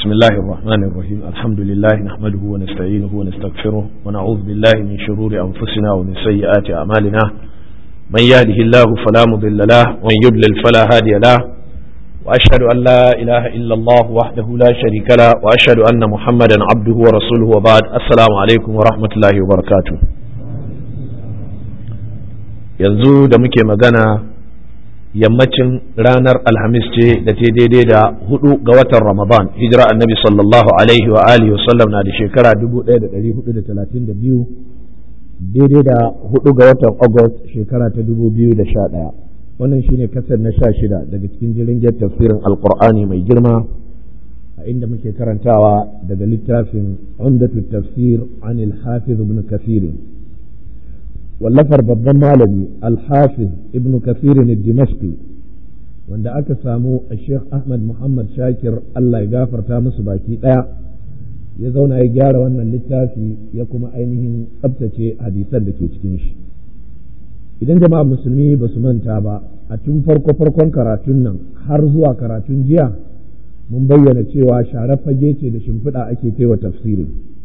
بسم الله الرحمن الرحيم الحمد لله نحمده ونستعينه ونستغفره ونعوذ بالله من شرور أنفسنا ومن سيئات أعمالنا من يهده الله فلا مضل له ومن يضلل فلا هادي له وأشهد أن لا إله إلا الله وحده لا شريك له وأشهد أن محمدا عبده ورسوله وبعد السلام عليكم ورحمة الله وبركاته yanzu da muke magana yammacin ranar alhamis ce da ta daidai da hudu ga watan ramadan hijira annabi sallallahu alaihi wa alihi wasallam na da shekara 1432 daidai da hudu ga watan august shekara ta 2011 wannan shine kasar na sha shida daga cikin jirgin tafsirin alkur'ani mai girma a inda muke karantawa daga littafin umdatu tafsir anil hafiz ibn kafirin wallafar babban malami alhafiz ibn kafirin dimashqi wanda aka samu a sheikh ahmad muhammad shakir allah ya gafarta musu baki ɗaya ya zauna ya gyara wannan littafi ya kuma ainihin tsabtace hadisan da ke cikin shi idan jama'a musulmi ba su manta ba a tun farko farkon karatun nan har zuwa karatun jiya mun bayyana cewa share fage ce da shimfiɗa ake kai wa tafsirin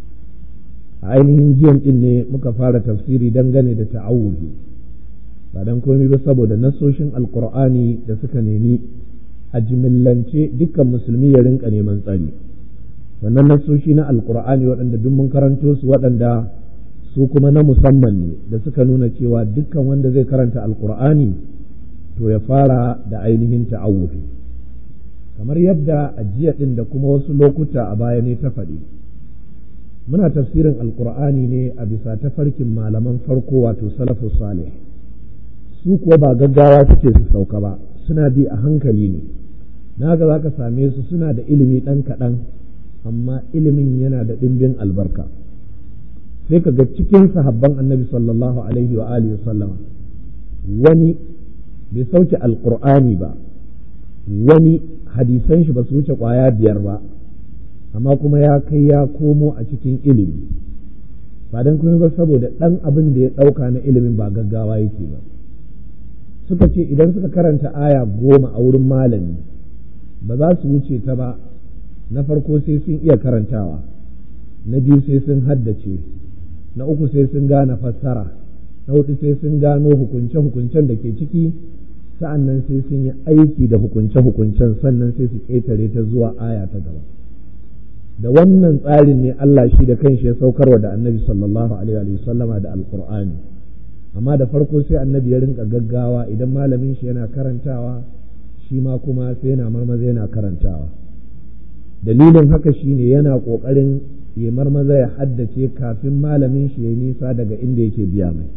a ainihin jiyan din ne muka fara tafsiri dangane da ta'awuzi ba dan komai ba saboda nasoshin alkur'ani da suka nemi a jimillance dukkan musulmi ya rinka neman tsari wannan nasoshi na alkur'ani waɗanda duk mun karanto su waɗanda su kuma na musamman ne da suka nuna cewa dukkan wanda zai karanta alkur'ani to ya fara da ainihin ta'awuzi kamar yadda a jiya ɗin da kuma wasu lokuta a baya ne ta faɗi muna tafsirin alkur'ani ne a bisa tafarkin malaman farko wato salafu salih su kuwa ba gaggawa suke su sauka ba suna bi a hankali ne na ga za ka same su suna da ilimi ɗan kaɗan amma ilimin yana da ɗimbin albarka sai ka ga cikin sahabban annabi sallallahu alaihi wa alihi sallama wani bai sauke alkur'ani ba wani hadisan shi ba su wuce ƙwaya biyar ba amma kuma ya kai ya komo a cikin ilimi ba don kuma ba saboda ɗan abin da ya ɗauka na ilimin ba gaggawa yake ba suka ce idan suka karanta aya goma a wurin malami ba za su wuce ta ba na farko sai sun iya karantawa na biyu sai sun haddace na uku sai sun gane fassara na hudu sai sun gano hukunce-hukuncen da ke ciki sa'an nan sai sun yi aiki da hukunce-hukuncen sannan sai su ƙetare ta zuwa aya ta gaba da wannan tsarin ne Allah shi da kanshi ya saukarwa da annabi sallallahu alaihi wa sallama da alqur'ani amma da farko sai annabi ya rinka gaggawa idan malamin shi yana karantawa shi ma kuma sai yana marmaza yana karantawa dalilin haka shine yana kokarin ya marmaza ya haddace kafin malamin shi ya nisa daga inda yake biya mai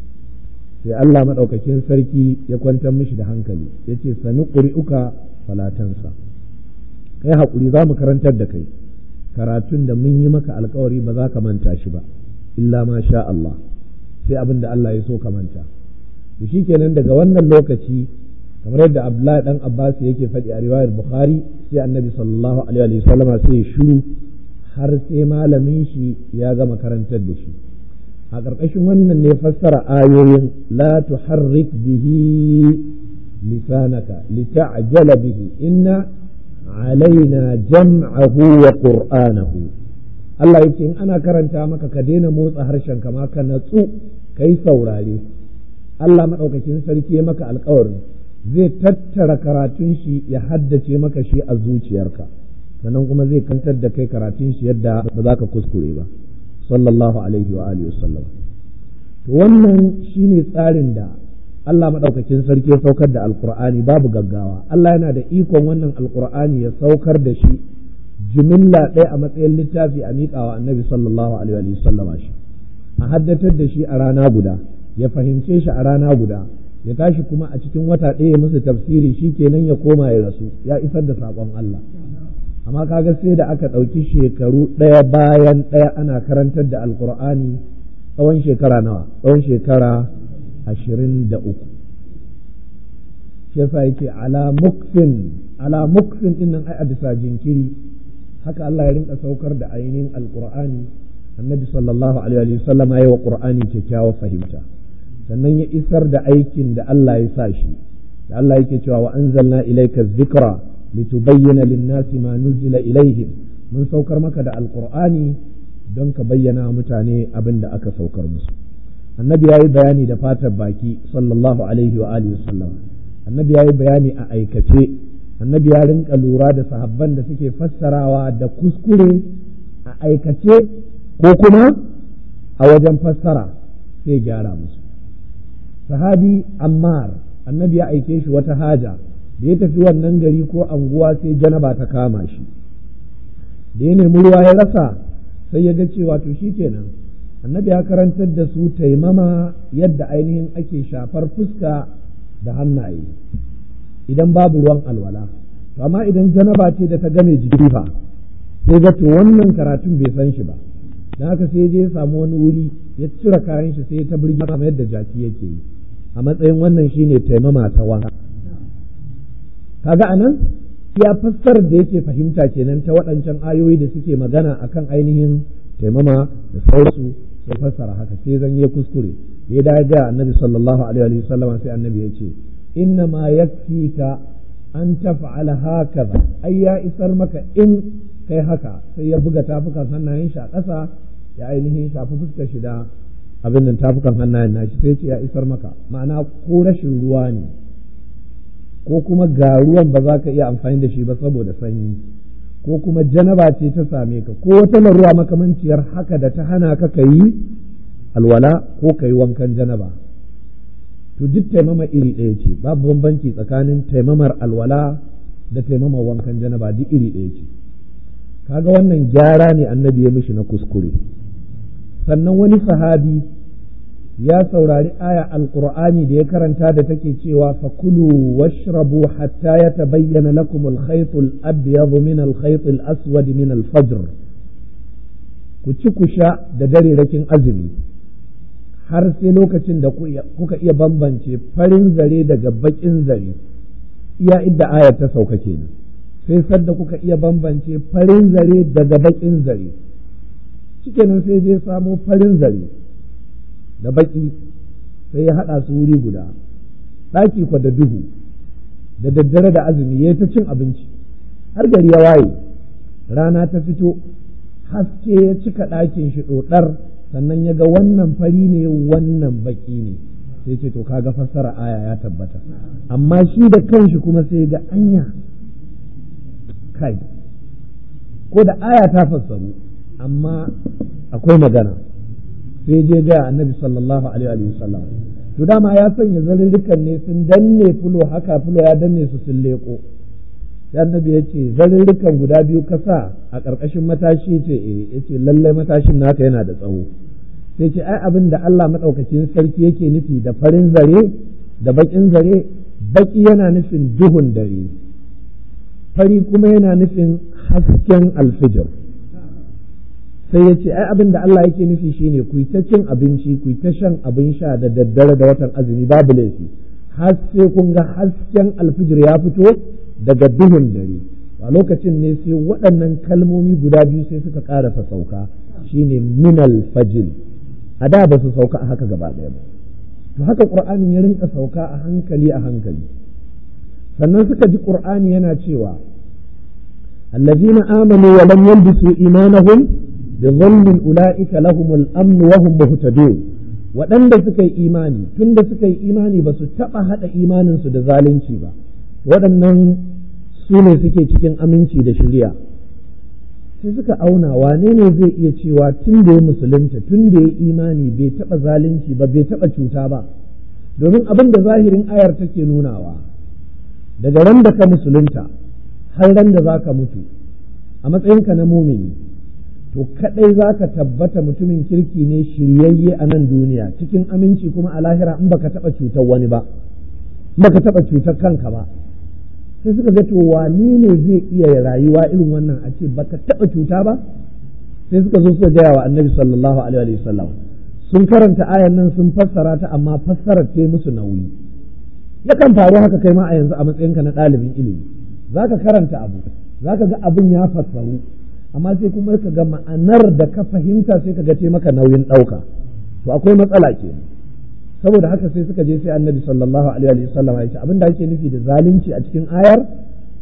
sai Allah madaukakin sarki ya kwantar mishi da hankali yace sanu quri'uka falatansa kai hakuri za mu karantar da kai karatun da mun yi maka alkawari ba za ka manta shi ba illa ma sha Allah sai abin da Allah ya so ka manta to shikenan daga wannan lokaci kamar yadda Abdullahi dan Abbas yake faɗi a riwayar Bukhari sai Annabi sallallahu alaihi wa sallama sai shiru har sai malamin shi ya gama karantar da shi a ƙarƙashin wannan ne fassara ayoyin la tuharrik bihi lisanaka lita'jala bihi inna alaina jam'ahu wa qur'anahu Allah yake in ana karanta maka ka daina motsa harshen kama ka natsu kai saurare Allah madaukakin sarki ya maka alƙawarin zai tattara karatun shi ya haddace maka shi a zuciyarka sannan kuma zai kantar da kai karatun shi yadda ba za ka kuskure ba sallallahu alaihi wa alihi wasallam to wannan shine tsarin da Allah maɗaukakin sarki ya saukar da alkur'ani babu gaggawa Allah yana da ikon wannan alkur'ani ya saukar da shi jimilla ɗaya a matsayin littafi a miƙawa annabi sallallahu alaihi wa sallama shi a haddatar da shi a rana guda ya fahimce shi a rana guda ya tashi kuma a cikin wata ɗaya ya musu tafsiri shi kenan ya koma ya rasu ya isar da saƙon Allah amma kaga sai da aka ɗauki shekaru ɗaya bayan ɗaya ana karantar da alkur'ani tsawon shekara nawa tsawon shekara ashirin da uku shi yasa yake ala muksin ala muksin din nan ai a bisa jinkiri haka Allah ya rinka saukar da ainihin alqur'ani annabi sallallahu alaihi wa sallam ya wa qur'ani kyakkyawar fahimta sannan ya isar da aikin da Allah ya sa shi da Allah yake cewa wa anzalna ilayka dhikra litubayyana lin-nasi ma nuzila ilayhim mun saukar maka da alkur'ani don ka bayyana mutane abin da aka saukar musu annabi ya yi bayani da fatar baki sallallahu alaihi wa alihi wasallam annabi ya yi bayani a aikace annabi ya rinka lura da sahabban da suke fassarawa da kuskure a aikace ko kuma a wajen fassara sai gyara musu sahabi ammar annabi ya aike shi wata haja da ya tafi wannan gari ko anguwa sai janaba ta kama shi da ya nemi ruwa ya rasa sai ya ga cewa to kenan annabi ya karantar da su taimama yadda ainihin ake shafar fuska da hannaye idan babu ruwan alwala to amma idan janaba ce da ta game jiki fa sai ga to wannan karatun bai san shi ba dan haka sai je ya samu wani wuri ya cire kayan shi sai ta birgi kamar yadda jaki yake yi a matsayin wannan shine taimama ta wanka kaga anan ya fassar da yake fahimta kenan ta waɗancan ayoyi da suke magana akan ainihin taimama da sauransu sai fassara haka sai zan yi kuskure ya da ga annabi sallallahu alaihi wa sallam sai annabi ya ce inna ma yakfika an taf'ala hakaza ai ya isar maka in kai haka sai ya buga tafukan hannayen shi a ƙasa ya ainihin shafi fuskar shi da abin nan tafukan hannayen nashi sai ce ya isar maka ma'ana ko rashin ruwa ne ko kuma ga ruwan ba za ka iya amfani da shi ba saboda sanyi ko kuma janaba ce ta same ka ko wata larura makamanciyar haka da ta hana ka ka yi alwala ko ka yi wankan janaba to duk taimama iri ɗaya ce babu bambanci tsakanin taimamar alwala da taimamar wankan janaba duk iri ɗaya ce kaga wannan gyara ne annabi ya mishi na kuskure sannan wani sahabi ya saurari aya alqur'ani da ya karanta da take cewa fakulu washrabu hatta yatabayyana lakum al-khayt al-abyad min al-khayt al-aswad min al-fajr ku ci ku sha da dare rakin azumi har sai lokacin da kuka iya bambance farin zare daga bakin zare iya idda ayar ta sauka kenan sai sadda kuka iya bambance farin zare daga bakin zare shikenan sai je samo farin zare da baki sai ya haɗa su wuri guda ɗaki kwa da duhu da daddare da azumi ya ta cin abinci har gari ya waye rana ta fito haske ya cika ɗakin shi ɗoɗar sannan ya ga wannan fari ne wannan baki ne sai ce to kaga fassara aya ya tabbata amma shi da kanshi kuma sai ga anya kai ko da aya ta fassaru amma akwai magana sai je ga annabi sallallahu alaihi wa sallam to dama ya sanya zarurrukan ne sun danne fulo haka fulo ya danne su sun leko sai annabi ya ce zarurrukan guda biyu kasa a ƙarƙashin matashi ce eh ya ce lallai matashin naka yana da tsawo sai ce ai abin da Allah maɗaukakin sarki yake nufi da farin zare da baƙin zare baƙi yana nufin duhun dare fari kuma yana nufin hasken alfijir sai ya ce ai abin da Allah yake nufi shine ku ta cin abinci ku ta shan abin sha da daddare da watan azumi babu laifi har sai kun ga hasken alfijir ya fito daga duhun dare a lokacin ne sai waɗannan kalmomi guda biyu sai suka ƙarasa sauka shine minal fajil a da ba su sauka a haka gaba ɗaya ba to haka ƙur'anin ya rinka sauka a hankali a hankali sannan suka ji ƙur'ani yana cewa allazina amanu wa lam yalbisu imanahum bi dhulmin ulaika lahumul amn wa hum muhtadun waɗanda suka yi imani tunda suka yi imani ba su taɓa haɗa imaninsu da zalunci ba waɗannan su ne suke cikin aminci da shirya sai suka auna wane ne zai iya cewa tun da ya musulunta tun da ya imani bai taɓa zalunci ba bai taɓa cuta ba domin abin da zahirin ayar take nunawa daga ran da ka musulunta har ran da za ka mutu a matsayinka na mumini to kadai za ka tabbata mutumin kirki ne shiryayye a nan duniya cikin aminci kuma a lahira in baka taɓa cutar wani ba baka taɓa cutar kanka ba sai suka ga to wani ne zai iya rayuwa irin wannan a ce baka taɓa cuta ba sai suka zo suka gaya wa annabi sallallahu alaihi wa sallam sun karanta ayan nan sun fassara ta amma fassarar ta musu nauyi yakan faru haka kai ma a yanzu a matsayinka na ɗalibin ilimi zaka karanta abu zaka ga abin ya fassaru amma sai kuma ka ga ma'anar da ka fahimta sai ka ga ce maka nauyin ɗauka to akwai matsala kenan saboda haka sai suka je sai annabi sallallahu alaihi wa sallam ya ce abin da ake nufi da zalunci a cikin ayar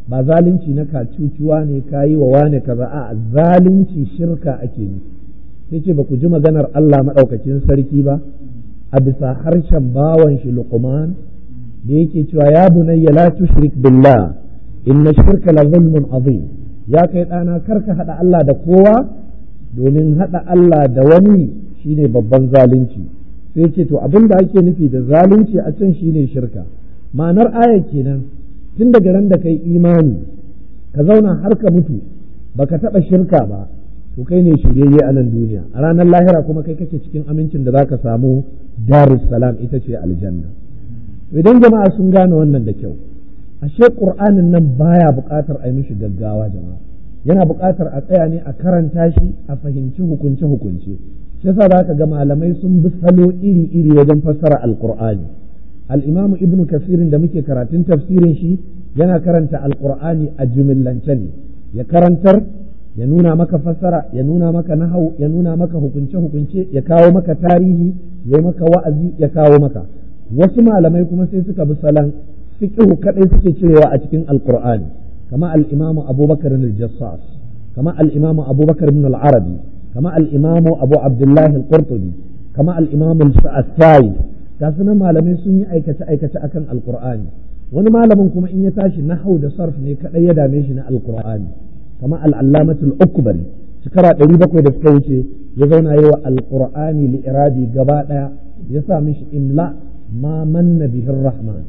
ba zalunci na kacucuwa ne ka yi wa wane kaza a zalunci shirka ake yi sai ce ba ku ji maganar Allah maɗaukakin sarki ba a bisa harshen bawan shi luqman da yake cewa ya bunayya la tushrik billah inna shirka la zulmun azim ya kai ɗana karka haɗa Allah da kowa domin haɗa Allah da wani shine babban zalunci sai ce to abin da ake nufi da zalunci a can shine shirka ma'anar aya kenan tun daga ran da kai imani ka zauna har ka mutu baka taɓa shirka ba to kai ne shiryayye a nan duniya a ranar lahira kuma kai kake cikin amincin da zaka samu darus salam ita ce aljanna idan jama'a sun gane wannan da kyau ashe qur'anin nan baya buƙatar a yi mishi gaggawa jama'a yana buƙatar a tsaya ne a karanta shi a fahimci hukunce hukunce shi yasa za ka ga malamai sun bi salo iri iri wajen fassara alqur'ani al-imam ibn kasirin da muke karatun tafsirin shi yana karanta alqur'ani a jumillance ne ya karantar ya nuna maka fassara ya nuna maka nahau ya nuna maka hukunce hukunce ya kawo maka tarihi ya maka wa'azi ya kawo maka wasu malamai kuma sai suka bi salon fiqhu kadai suke cirewa a cikin alqur'ani kama al-imamu abubakar al-jassas kama al-imamu abubakar ibn al-arabi kama al-imamu abu abdullah al-qurtubi kama al-imamu al-sa'id ga sunan malamai sun yi aikace aikace akan alqur'ani wani malamin kuma in ya tashi nahau da sarf ne kadai ya dame shi na alqur'ani kama al-allamatul ukbari shekara ɗari bakwai da suka wuce ya zauna yi wa alqur'ani li iradi gaba ɗaya ya sa mishi imla ma manna bihin rahman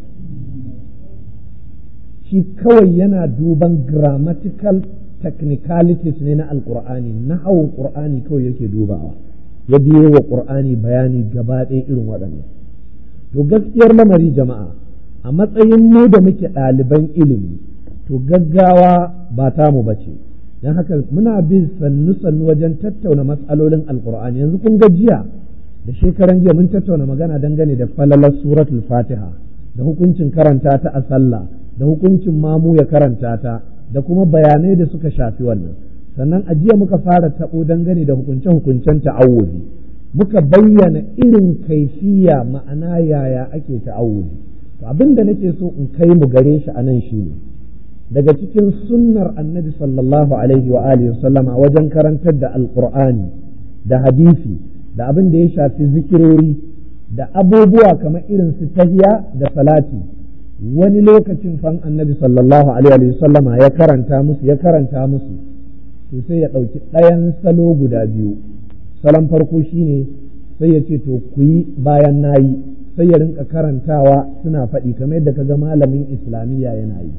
shi kawai yana duban grammatical technicalities ne na alkur'ani na hawan ƙur'ani kawai yake dubawa ya biye wa ƙur'ani bayani gaba ɗaya irin waɗannan to gaskiyar lamari jama'a a matsayin mu da muke ɗaliban ilimi to gaggawa ba tamu ba ce don haka muna bin sannu-sannu wajen tattauna matsalolin alkur'ani yanzu kun ga jiya da shekaran jiya mun tattauna magana dangane da falalar suratul fatiha da hukuncin karanta ta a sallah da hukuncin mamu ya karanta ta da kuma bayanai da suka shafi wannan sannan a jiya muka fara taɓo dangane da hukunce-hukuncen ta'awuzi muka bayyana irin kaifiya ma'ana yaya ake ta'awuzi to abin da nake so in kai mu gare shi a nan shine daga cikin sunnar annabi sallallahu alaihi wa alihi sallama wajen karantar da alqur'ani da hadisi da abin da ya shafi zikirori da abubuwa kamar irin su tahiya da salati wani lokacin fan annabi sallallahu alaihi sallama ya karanta musu ya karanta musu to sai ya ɗauki ɗayan salo guda biyu salon farko shine sai ya ce to ku yi bayan nayi sai ya rinka karantawa suna faɗi kamar yadda kaga malamin islamiyya yana yi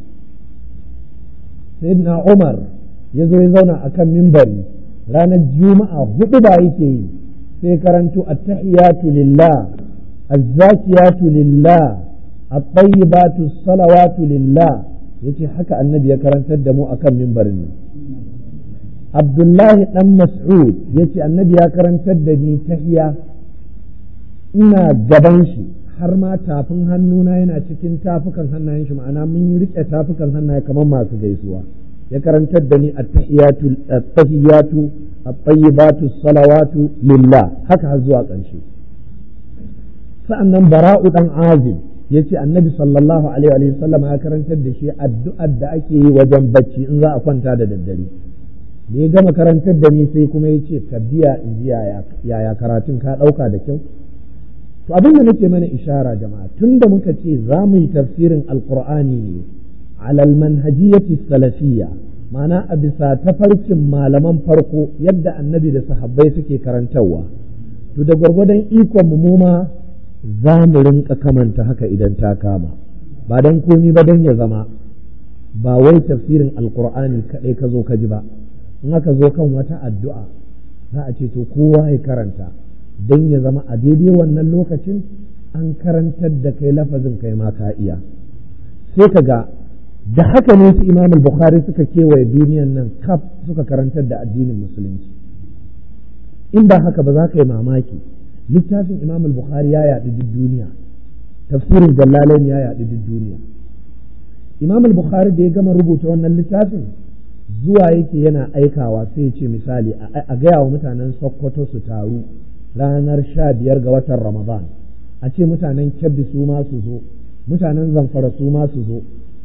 sayyidina umar ya zo ya zauna akan mimbari ranar juma'a hudu ba yake yi sai karanto attahiyatu lillah azzakiyatu lillah at-tayyibatu salawatu lillah yace haka annabi ya karantar da mu akan mimbarin nan Abdullahi dan Mas'ud yace annabi ya karantar da ni tahiya ina gaban shi har ma tafin hannuna yana cikin tafukan hannayen shi ma'ana mun yi rike tafukan hannaye kamar masu gaisuwa ya karantar da ni at-tahiyatu at-tahiyatu at-tayyibatu salawatu lillah haka har zuwa ƙarshe sa'annan bara'u dan azib yace annabi sallallahu alaihi wa sallam ya karantar da shi addu'ar da ake yi wajen bacci in za a kwanta da daddare da ya gama karantar da ni sai kuma ya ce ka biya in ji yaya karatun ka ɗauka da kyau to abin da nake mana ishara jama'a tun da muka ce za mu yi tafsirin alqur'ani ne alal manhajiyati salafiyya ma'ana a bisa tafarkin malaman farko yadda annabi da sahabbai suke karantarwa to da gwargwadon ikon mu ma za mu rinka kamanta haka idan ta kama ba dan komi ba dan ya zama ba wai tafsirin alqur'ani kadai ka zo ka ji ba in aka zo kan wata addu'a za a ce to kowa ya karanta don ya zama a daidai wannan lokacin an karantar da kai lafazin kai ma ka iya sai ka ga da haka ne su imam bukhari suka kewaye duniyan nan kaf suka karantar da addinin musulunci in ba haka ba za ka yi mamaki littafin imam bukhari ya yaɗu duk duniya tafsirin jallalai ya yaɗu duk duniya imam bukhari da ya gama rubuta wannan littafin zuwa yake yana aikawa sai ya ce misali a gaya wa mutanen sokoto su taru ranar sha biyar ga watan ramadan a ce mutanen kebbi su ma su zo mutanen zamfara su ma su zo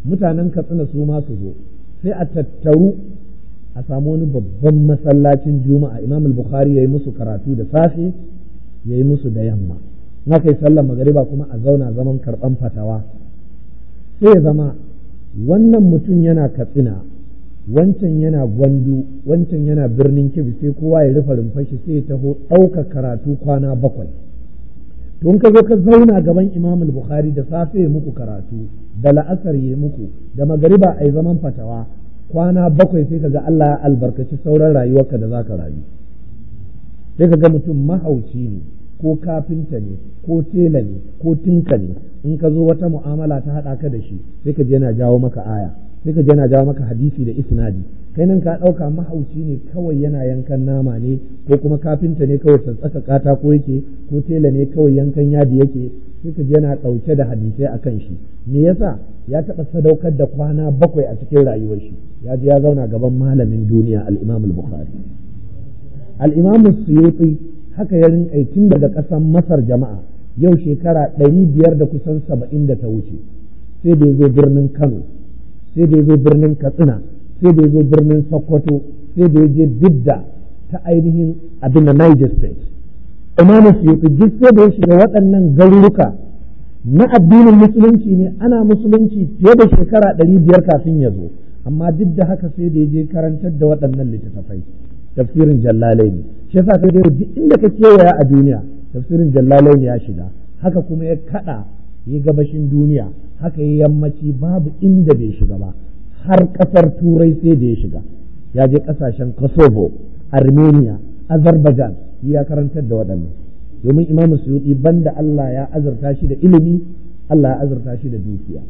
mutanen katsina su ma su zo sai a tattaru a samu wani babban masallacin juma'a imam al-bukhari ya yi musu karatu da safe ya yi musu da yamma in aka yi sallar magariba kuma a zauna zaman karɓan fatawa sai ya zama wannan mutum yana katsina wancan yana gwandu wancan yana birnin kibi sai kowa ya rufe rumfashi sai ya taho ɗauka karatu kwana bakwai to in ka zo ka zauna gaban imam bukhari da safe ya muku karatu da la'asar ya muku da magariba a yi zaman fatawa kwana bakwai sai kaga Allah ya albarkaci sauran rayuwarka da zaka rayu sai kaga mutum mahauci ne ko kafinta ne ko tela ne ko tinka ne in ka zo wata mu'amala ta haɗa ka da shi sai ka je yana jawo maka aya sai ka je yana jawo maka hadisi da isnadi kai nan ka ɗauka mahauci ne kawai yana yankan nama ne ko kuma kafinta ne kawai sassaka katako yake ko tela ne kawai yankan yadi yake sai ka je yana ɗauke da hadisai a kan shi me yasa ya taɓa sadaukar da kwana bakwai a cikin rayuwar shi ya je ya zauna gaban malamin duniya al-imam al-bukhari al-imam suyuti haka ya rinka tun daga ƙasar masar jama'a yau shekara ɗari biyar da kusan saba'in da ta wuce sai da ya zo birnin kano sai da ya zo birnin katsina sai da ya zo birnin sokoto sai da ya je bidda ta ainihin abin da niger state imamu suyuti duk sai da ya shiga waɗannan garuruka na addinin musulunci ne ana musulunci fiye da shekara ɗari biyar kafin ya zo amma duk da haka sai da ya je karantar da waɗannan littattafai tafsirin jallalai ne shi yasa sai dai duk inda ka kewaya a duniya tafsirin jallalai ne ya shiga haka kuma ya kaɗa ya gabashin duniya haka ya yammaci babu inda bai shiga ba har ƙasar turai sai da ya shiga ya je ƙasashen kosovo armenia azerbaijan ya karantar da waɗannan domin imamu suyuti banda Allah ya azurta shi da ilimi Allah ya azurta shi da dukiya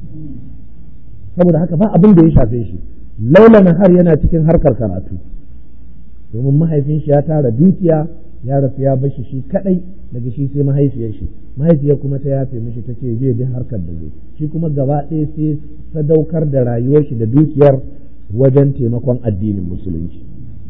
saboda haka ba abin da ya shafe shi laila har yana cikin harkar karatu domin mahaifin shi ya tara dukiya ya rasu ya bashi shi kadai daga shi sai mahaifiyar shi mahaifiyar kuma ta yafe mishi ta ce zai bi harkar da zai shi kuma gaba ɗaya sai sadaukar da rayuwar shi da dukiyar wajen taimakon addinin musulunci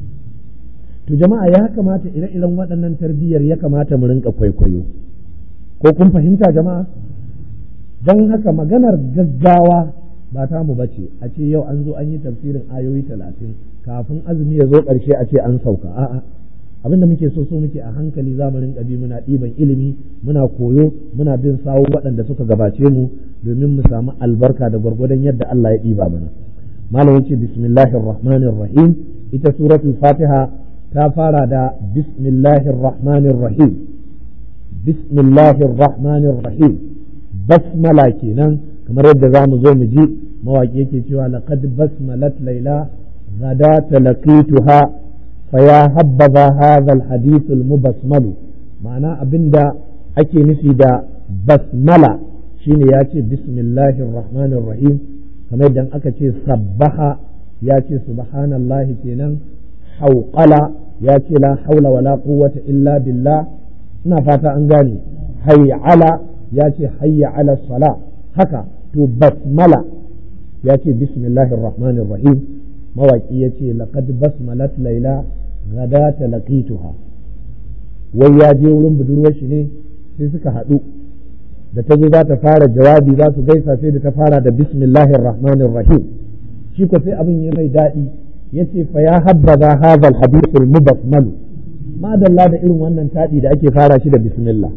to jama'a ya kamata ire-iren waɗannan tarbiyyar ya kamata mu rinka kwaikwayo ko kun fahimta jama'a don haka maganar gaggawa ba ta mu bace a ce yau an zo an yi tafsirin ayoyi talatin kafin azumi ya zo ƙarshe a ce an sauka a'a abin da muke so so muke a hankali za mu rinka bi muna ɗiban ilimi muna koyo muna bin sawo waɗanda suka gabace mu domin mu samu albarka da gwargwadon yadda Allah ya ɗiba mana malam yace bismillahir rahmanir rahim ita suratul fatiha ta fara da bismillahir rahmanir rahim bismillahir rahmanir rahim basmala kenan kamar yadda za mu zo mu ji mawaƙi yake cewa laqad basmalat laila غداة لقيتها فيا حبذا هذا الحديث المبسمل معنى أبندا أكي نفي دا بسملة شيني ياتي بسم الله الرحمن الرحيم كما يدن أكي صبح ياتي سبحان الله كينان حوقلا ياتي لا حول ولا قوة إلا بالله ina fata an gane hayya ala ya ce hayya ala sala haka to basmala ya ce bismillahir rahmanir rahim mawaki ya ce laqad basmalat laila ghadata laqituha wai ya je wurin budurwar shi ne sai suka haɗu da ta zo za ta fara jawabi za su gaisa sai da ta fara da bismillahir rahmanir rahim shi ko sai abin ya mai daɗi ya ce fa ya habbaza hadha al hadith al mubasmal madalla da irin wannan taɗi da ake fara shi da bismillah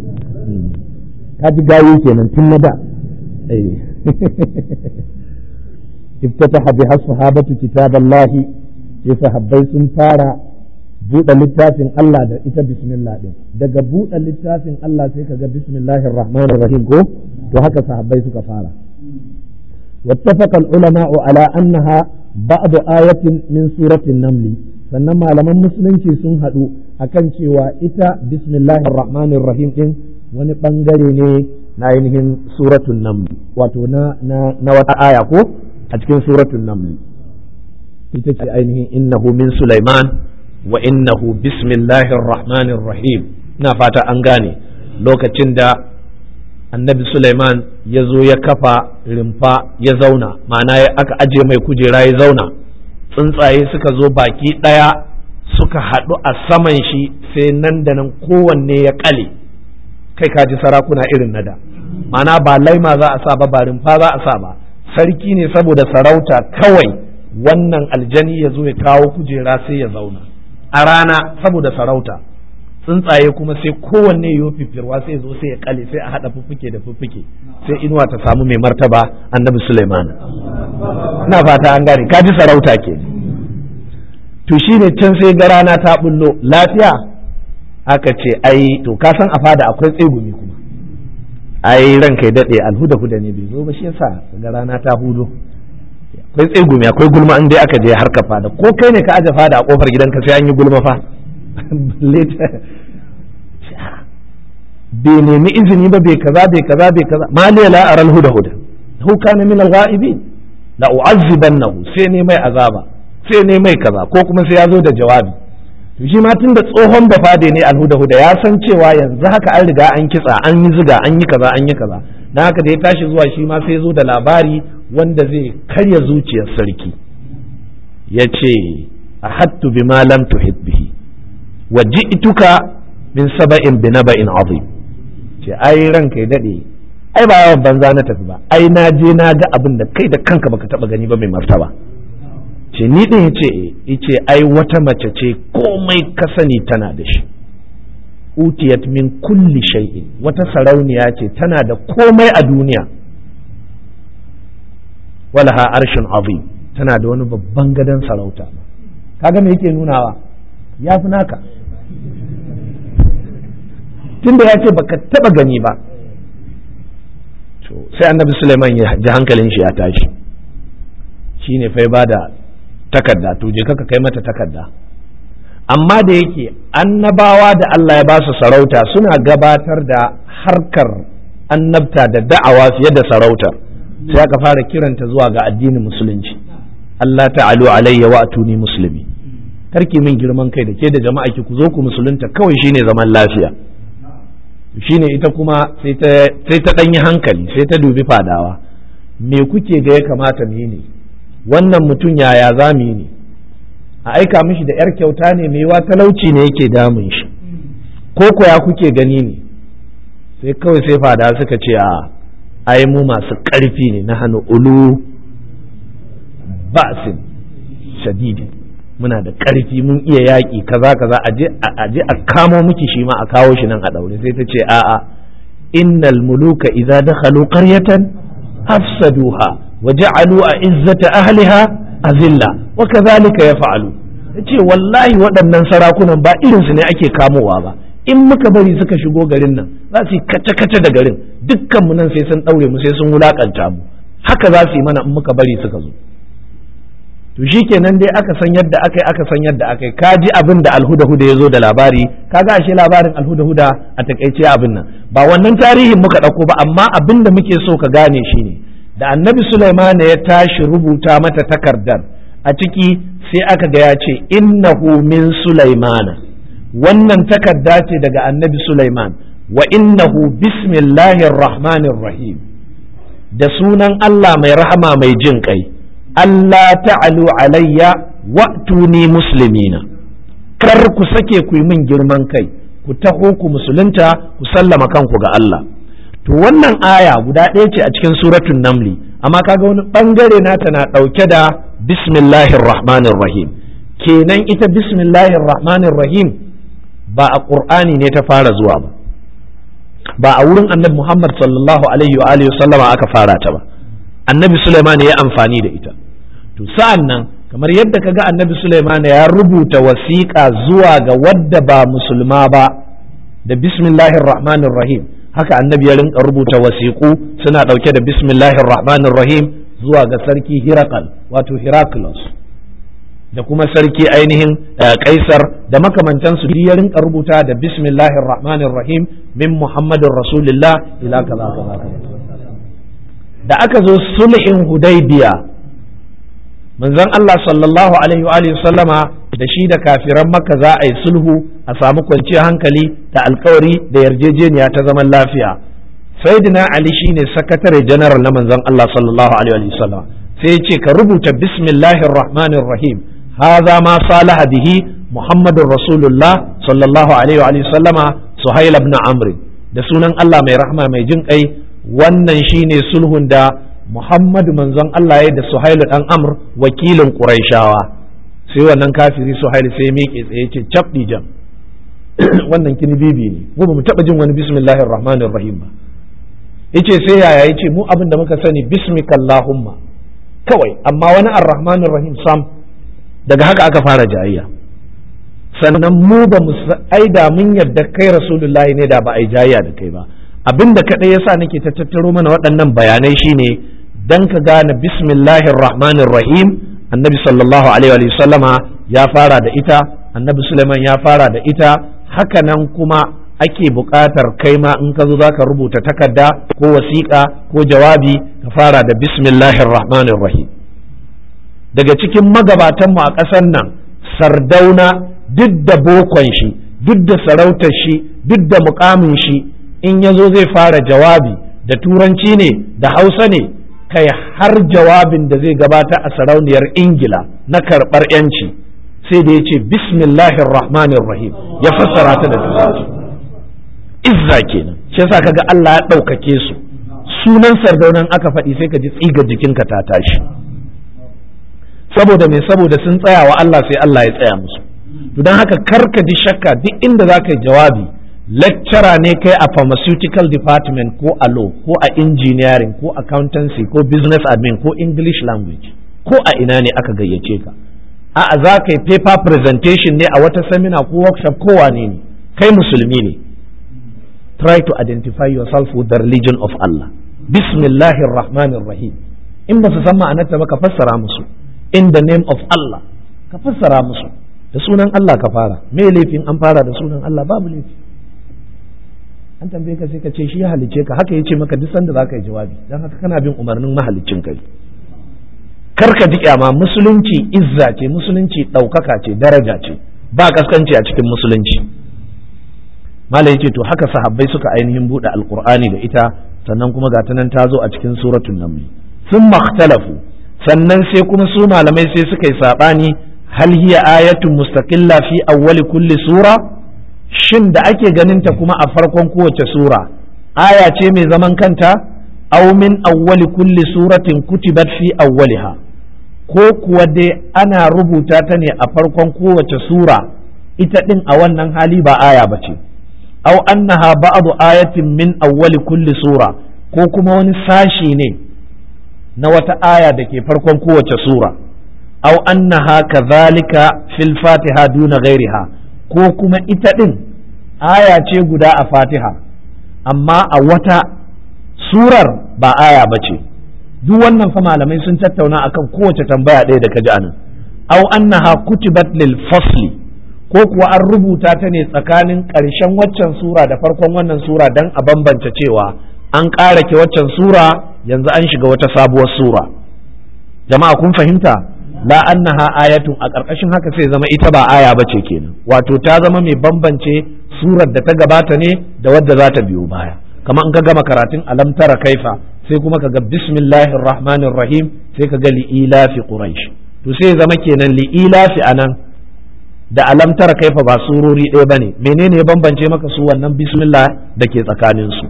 ka ji gayi kenan tun na da افتتح بها الصحابة كتاب الله يصحبي سنفارا buɗe littafin Allah da ita bismillah din daga buɗe littafin Allah sai kaga bismillahir rahmanir rahim ko to haka sahabbai suka fara wattafaqa al-ulama ala annaha ba'd ayatin min suratin naml sannan malaman musulunci sun haɗu akan cewa ita bismillahir rahmanir rahim din wani bangare ne na ainihin suratul naml wato na na wata aya ko a cikin suratun namli ita ce ainihin innahu min Sulaiman wa innahu bismillahir rahmanir rahim ina fata an gane lokacin da annabi Sulaiman ya zo ya kafa rimfa ya zauna ma'ana aka aje mai kujera ya zauna tsuntsaye suka zo baki ɗaya suka haɗu a saman shi sai nan da nan kowanne ya ƙale kai kaji sarakuna irin nada ma'ana ba laima za a sa ba ba rimfa za a sa ba sarki ne saboda sarauta kawai wannan aljani ya zo ya kawo kujera sai ya zauna a rana saboda sarauta tsuntsaye kuma sai kowanne ya fifirwa sai zo sai ya kale sai a haɗa fuffuke da fuffuke sai inuwa ta samu mai martaba annabi Sulaiman ina fata an gane ka ji sarauta ke to shine can sai ga rana ta bullo lafiya aka ce ai to ka san a fada akwai tsegumi kuma ai ranka ya daɗe alhuda huda ne bai zo ba shi yasa ga rana ta hudo akwai tsegumi akwai gulma in dai aka je harka fada ko kai ne ka aje fada a kofar gidanka sai an yi gulma fa bai nemi izini ba bai kaza bai kaza bai kaza maliya la aral huda huda hu kana min al-ghaibin la u'azzibannahu sai ne mai azaba sai ne mai kaza ko kuma sai ya zo da jawabi to shi ma tunda tsohon bafade ne alhuda huda ya san cewa yanzu haka an riga an kitsa an yi ziga an yi kaza an yi kaza dan haka da ya tashi zuwa shi ma sai zo da labari wanda zai karya zuciyar sarki ya ce ahattu bima lam tuhit bihi wa ji'tuka min saba'in bi naba'in azim ce ai ranka ya dade ai ba yawan banza na tafi ba ai na je na ga abin da kai da kanka baka taba gani ba mai martaba ce ni din yace yace ai wata mace ce komai ka sani tana da shi utiyat min kulli shay'in wata sarauniya ce tana da komai a duniya walaha arshin azim tana da wani babban gadon sarauta kaga me yake nunawa ya fi naka tunda ya ce baka taba gani ba sai annabi Suleiman ya ji hankalin shi ya tashi shine fa ba da takarda to je kaka kai mata takarda amma da yake annabawa da Allah ya ba su sarauta suna gabatar da harkar annabta da da'awa fiye da sarautar sai aka fara kiranta zuwa ga addinin musulunci Allah ta'alu alayya wa atuni musulmi karki min girman kai da ke da jama'a ki ku zo ku musulunta kawai shine zaman lafiya shine ita kuma sai ta ɗanyi hankali sai ta dubi fadawa me kuke ga ya kamata mu yi ne wannan mutum yaya za mu yi ne a aika mishi da yar kyauta ne mai wa talauci ne yake damun shi ko koya kuke gani ne sai kawai sai fadawa suka ce a ai mu masu ƙarfi ne na hannu ulu ba'sin shadidi muna da ƙarfi mun iya yaƙi kaza kaza a je a kamo miki shi ma a kawo shi nan a ɗaure sai ta ce a'a innal muluka idza dakhalu qaryatan afsaduha wa ja'alu izzata ahliha azilla wa kadhalika yaf'alu yace wallahi waɗannan sarakunan ba irin su ne ake kamowa ba in muka bari suka shigo garin nan za su yi kace-kace da garin dukkan mu nan sai sun ɗaure mu sai sun wulakanta mu haka za su yi mana in muka bari suka zo to shi kenan dai aka san yadda aka yi aka san yadda aka yi ka ji abin da alhuda-huda ya zo da labari ka ga ashe labarin alhuda-huda a takaice abin nan ba wannan tarihin muka ɗauko ba amma abin da muke so ka gane shi ne da annabi Sulaiman ya tashi rubuta mata takardar a ciki sai aka ga ya ce innahu min Sulaimana wannan takarda ce daga annabi Sulaiman wa innahu bismillahir rahmanir rahim da sunan Allah mai rahama mai jin kai Allah ta'alu alayya wa'tuni muslimina kar ku sake ku yi min girman kai ku taho ku musulunta ku sallama kanku ga Allah to wannan aya guda ɗaya ce a cikin suratun namli amma kaga wani bangare nata na ɗauke da bismillahir rahmanir rahim kenan ita bismillahir rahmanir rahim ba a ƙur'ani ne ta fara zuwa ba ba a wurin annabi Muhammad sallallahu alaihi wa alihi sallama aka fara ta ba annabi Sulaiman ya amfani da ita to sa'an nan kamar yadda kaga annabi Sulaiman ya rubuta wasiƙa zuwa ga wadda ba musulma ba da bismillahir rahmanir rahim haka annabi ya rinka rubuta wasiƙu suna ɗauke da bismillahir rahmanir rahim zuwa ga sarki Hirakal wato Heraclius da kuma sarki ainihin kaisar da makamantansu ya rinka rubuta da bismillahir rahmanir rahim min muhammadin rasulillah ila kaza kaza da aka zo sulhin hudaybiya manzon Allah sallallahu alaihi wa sallama da shi da kafiran makka za a yi sulhu a samu kwanciyar hankali da alkawari da yarjejeniya ta zaman lafiya sayyidina ali shine sakatare general na manzon Allah sallallahu alaihi wa sallam sai ya ce ka rubuta bismillahir rahmanir rahim hadha ma salaha bihi muhammadur rasulullah sallallahu alaihi wa sallama suhail ibn amr da sunan Allah mai rahma mai jin kai wannan shine sulhun da Muhammadu manzon Allah ya da Suhailu dan Amr wakilin Quraishawa sai wannan kafiri Suhailu sai miƙe tsaye ce cap jam wannan kini bibi ne mu ba mu taɓa jin wani bismillahir rahmanir rahim ba yace sai yaya yace mu abin da muka sani bismikallahumma kawai amma wani arrahmanir rahim sam daga haka aka fara jayayya sannan mu ba mu aida mun yadda kai rasulullahi ne da ba a yi jayayya da kai ba abin da kaɗai yasa nake ta tattaro mana waɗannan bayanai shine dan ka gane bismillahir rahmanir rahim annabi sallallahu alaihi wa sallama ya fara da ita annabi suleiman ya fara da ita haka nan kuma ake buƙatar kai ma in ka zo za ka rubuta takarda ko wasiƙa ko jawabi ka fara da bismillahir rahmanir rahim daga cikin magabatanmu a ƙasar nan sardauna duk da bokon shi duk da sarautar shi duk da mukamin shi in ya zo zai fara jawabi da turanci ne da hausa ne kai har jawabin da zai gabata a sarauniyar ingila na karɓar yanci sai da ya ce bismillahir rahmanir rahim ya fassara ta da turanci izza kenan shi yasa kaga Allah ya ɗaukake su sunan sardaunan aka faɗi sai ka ji tsiga jikinka ta tashi saboda me saboda sun tsaya wa Allah sai Allah ya tsaya musu to don haka karka ji shakka duk inda za ka yi jawabi lecturer ne kai a pharmaceutical department ko a law ko a engineering ko accountancy ko business admin ko english language ko a ina ne aka gayyace ka a'a za ka yi paper presentation ne a wata seminar ko workshop ko wane ne kai musulmi ne try to identify yourself with the religion of Allah bismillahir rahmanir rahim in ba su san ma'anarta ba ka fassara musu in the name of Allah ka fassara musu da sunan Allah ka fara me laifin an fara da sunan Allah babu laifi an tambaye ka sai ka ce shi ya halicce ka haka yace maka duk sanda zaka yi jawabi dan haka kana bin umarnin mahaliccin kai kar ka ji kyama musulunci izza ce musulunci ɗaukaka ce daraja ce ba kaskanci a cikin musulunci malam yace to haka sahabbai suka ainihin buɗe alqur'ani da ita sannan kuma ga nan ta zo a cikin suratul naml sun makhtalafu sannan sai kuma su malamai sai suka yi sabani hal hiya ayatun mustaqilla fi awwali kulli sura shin da ake ganin ta kuma a farkon kowace sura aya ce mai zaman kanta aw min awwali kulli suratin kutibat fi awwaliha ko kuwa dai ana rubuta ta ne a farkon kowace sura ita din a wannan hali ba aya ba ce aw annaha ba'du ayatin min awwali kulli sura ko kuma wani sashi ne na wata aya da ke farkon kowace sura aw annaha kadhalika fil fatiha duna ghairiha ko kuma ita ɗin aya ce guda a fatiha amma a wata surar ba aya ba ce duk wannan fa malamai sun tattauna akan kowace tambaya ɗaya da ka ji anan aw annaha kutibat lil fasli ko kuwa an rubuta ta ne tsakanin ƙarshen waccan sura da farkon wannan sura don a bambance cewa an ƙara ke waccan sura yanzu an shiga wata sabuwar sura jama'a kun fahimta la annaha ayatun a ƙarƙashin haka sai zama ita ba aya ba ce kenan wato ta zama mai bambance surar da ta gabata ne da wadda za ta biyo baya kamar in ka gama karatun alam tara kaifa sai kuma ka ga bismillahir rahmanir rahim sai ka ga li'ilafi quraish to sai zama kenan li'ilafi anan da alam tara kaifa ba surori ɗaya bane menene ya bambance maka su wannan bismillah da ke tsakanin su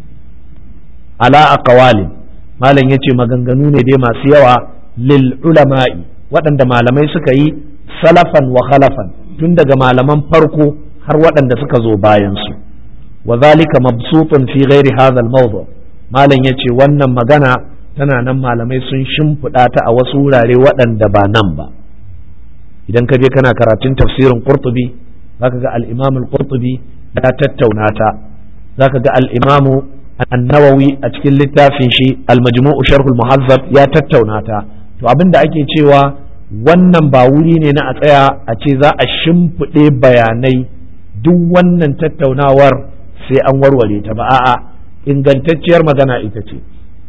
ala aqwalin malam yace maganganu ne dai masu yawa lil ulama'i waɗanda malamai suka yi salafan wa khalafan tun daga malaman farko har waɗanda suka zo bayan su wa zalika mabsutun fi ghairi hadha al mawdu malam yace wannan magana tana nan malamai sun shimfiɗa ta a wasu wurare waɗanda ba nan ba idan ka je kana karatun tafsirin qurtubi zaka ga al-imam al-qurtubi ya tattauna ta zaka ga al-imam an-nawawi a cikin littafin shi al-majmu'u sharh al-muhazzab ya tattauna ta to abin da ake cewa wannan ba wuri ne na a tsaya a ce za a shimfiɗe bayanai duk wannan tattaunawar sai an warware ta ba a'a ingantacciyar magana ita ce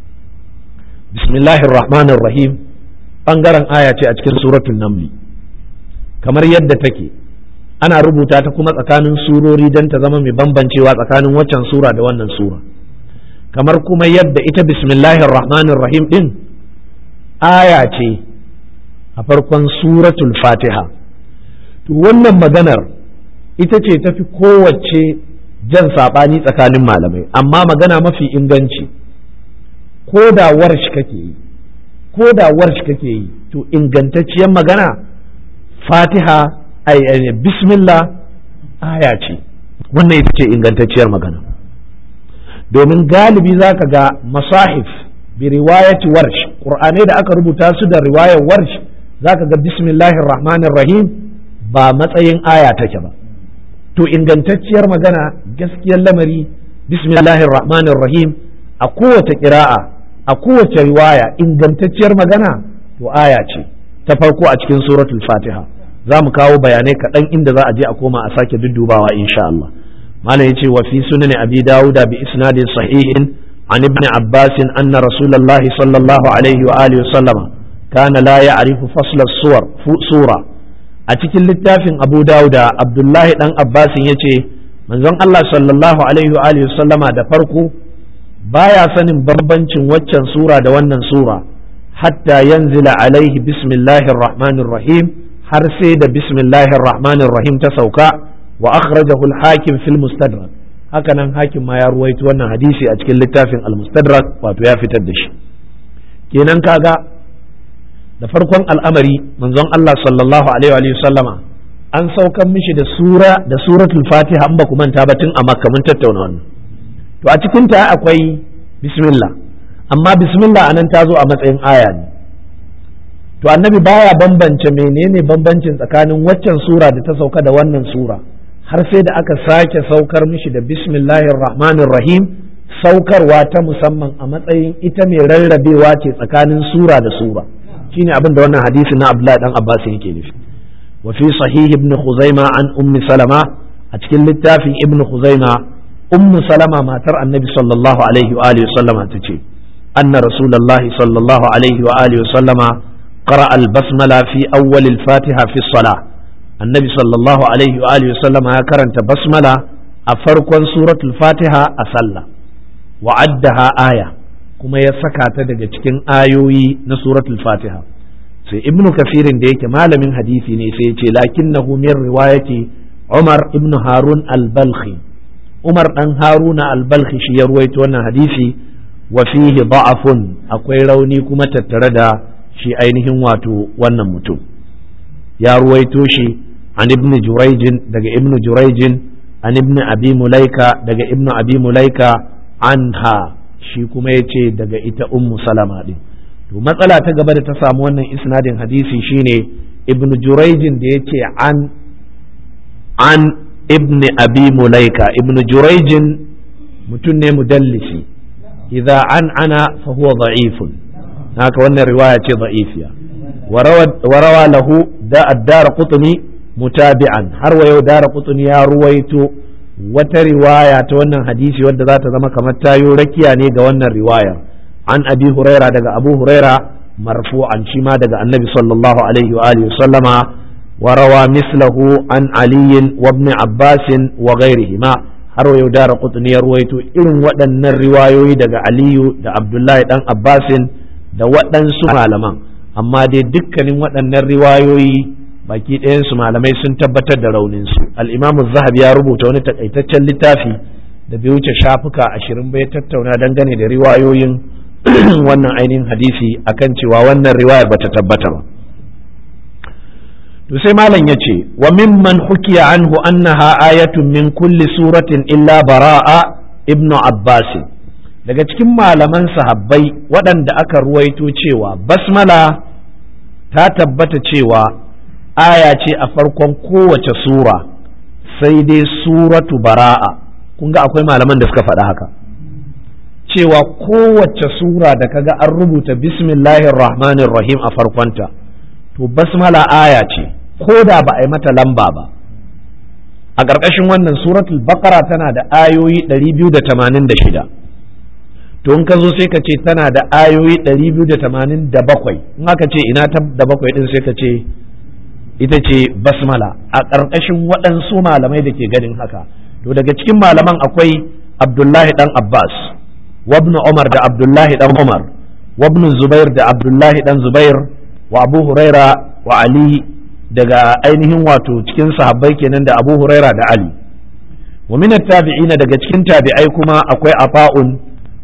bismillahir rahmanir rahim bangaren aya ce a cikin suratul namli kamar yadda take ana rubuta ta kuma tsakanin surori don ta zama mai bambancewa tsakanin waccan sura da wannan sura kamar kuma yadda ita bismillahir rahmanir rahim din aya ce a farkon suratul fatiha to wannan maganar ita ce tafi kowace jan saɓani tsakanin malamai amma magana mafi inganci ko da warsh kake yi ko da warsh kake yi to ingantacciyar magana fatiha ay bismillah aya ce wannan ita ce ingantacciyar magana domin galibi za ka ga masahif bi riwayati warsh qur'anai da aka rubuta su da riwayar warsh za ka ga bismillahir rahmanir rahim ba matsayin aya take ba to ingantacciyar magana gaskiyar lamari bismillahir rahmanir rahim a kowace ƙira'a a kowace riwaya ingantacciyar magana to aya ce ta farko a cikin suratul fatiha za mu kawo bayanai kaɗan inda za a je a koma a sake duddubawa insha Allah malam yace wa fi sunan abi dauda bi isnadin sahihin an ibn abbas anna rasulullah sallallahu alaihi wa alihi sallama kana la ya'rifu fasla suwar sura a cikin littafin abu dauda abdullahi dan abbas yace manzon Allah sallallahu alaihi wa alihi sallama da farko baya sanin bambancin waccan sura da wannan sura hatta yanzila alaihi bismillahir rahmanir rahim har sai da bismillahir rahmanir rahim ta sauka wa akhrajahu al-hakim fil mustadrak haka nan hakim ma ya ruwaito wannan hadisi a cikin littafin al-mustadrak wato ya fitar da shi kenan kaga da farkon al'amari manzon Allah sallallahu alaihi wa sallama an saukan mishi da sura da suratul fatiha an ba ku manta ba tun a makka mun tattauna wannan to a cikin ta akwai bismillah amma bismillah anan ta zo a matsayin aya ne to annabi baya bambance menene bambancin tsakanin waccan sura da ta sauka da wannan sura har sai da aka sake saukar mishi da bismillahir rahmanir rahim saukarwa ta musamman a matsayin ita mai rarrabewa ce tsakanin sura da sura shine abin da wannan hadisi na Abdullah dan Abbas yake nufi wa fi sahih ibn Khuzaima an ummi Salama a cikin littafin ibn Khuzaima ummu Salama matar annabi sallallahu alaihi wa alihi sallama tace anna rasulullahi sallallahu alaihi wa alihi sallama قرأ البسملة في أول الفاتحة في الصلاة النبي صلى الله عليه وآله وسلم كرنت بسملة أفرق سورة الفاتحة أصلى وعدها آية كما يسكى تدق cikin ayoyi na suratul fatiha sai ibnu kafirin da yake malamin hadisi ne sai ce lakinnahu min riwayati umar ibnu harun al-balkhi umar dan haruna al-balkhi shi ya ruwaito wannan hadisi wa fihi da'afun akwai rauni kuma tattare da shi ainihin wato wannan mutum ya ruwaito shi an ibn jurayjin daga ibn jurayjin an ibn abi mulaika daga ibn abi mulaika anha shi kuma ya ce daga ita ummu salama din to matsala ta gaba da ta samu wannan isnadin hadisi shine ibn jurayjin da ya ce an an ibn abi mulaika ibn jurayjin mutum ne mudallisi idza an ana fa huwa da'ifun haka wannan riwaya ce da'ifiya wa rawa lahu da addara qutni mutabi'an har wa yau dara qutni ya ruwaito wata riwaya ta wannan hadisi wadda za ta zama kamar tayo rakiya ne ga wannan riwayar an abi huraira daga abu huraira marfu'an shi ma daga annabi sallallahu alaihi wa alihi sallama wa rawa mislahu an aliyin wa ibn abbasin wa ghairihima har wa yau dara qutni ya ruwaito irin waɗannan riwayoyi daga aliyu da abdullahi dan abbasin da waɗansu malaman amma dai dukkanin waɗannan riwayoyi baki ɗayansu malamai sun tabbatar da rauninsu al'imamu zahabi ya rubuta wani takaitaccen littafi da bai wuce shafuka ashirin bai tattauna dangane da riwayoyin wannan ainihin hadisi akan cewa wannan riwayar bata tabbata ba to sai malam ya ce wa mimman hukiya anhu annaha ayatun min kulli suratin illa bara'a ibnu abbasin daga cikin malaman sahabbai waɗanda aka ruwaito cewa basmala ta tabbata cewa aya ce a farkon kowace sura sai dai suratu bara'a kun ga akwai malaman da suka faɗa haka cewa kowace sura da kaga an rubuta bismillahir rahmanir rahim a farkonta to basmala aya ce ko da ba a yi mata lamba ba a ƙarƙashin wannan suratul baqara tana da ayoyi 286 to in ka zo sai ka ce tana da ayoyi 287 in aka ce ina ta da bakwai din sai ka ce ita ce basmala a ƙarƙashin waɗansu malamai da ke ganin haka to daga cikin malaman akwai abdullahi dan abbas wabnu umar da abdullahi dan umar wabnu zubair da abdullahi dan zubair wa abu huraira wa ali daga ainihin wato cikin sahabbai kenan da abu huraira da ali wa min tabi'ina daga cikin tabi'ai kuma akwai afa'un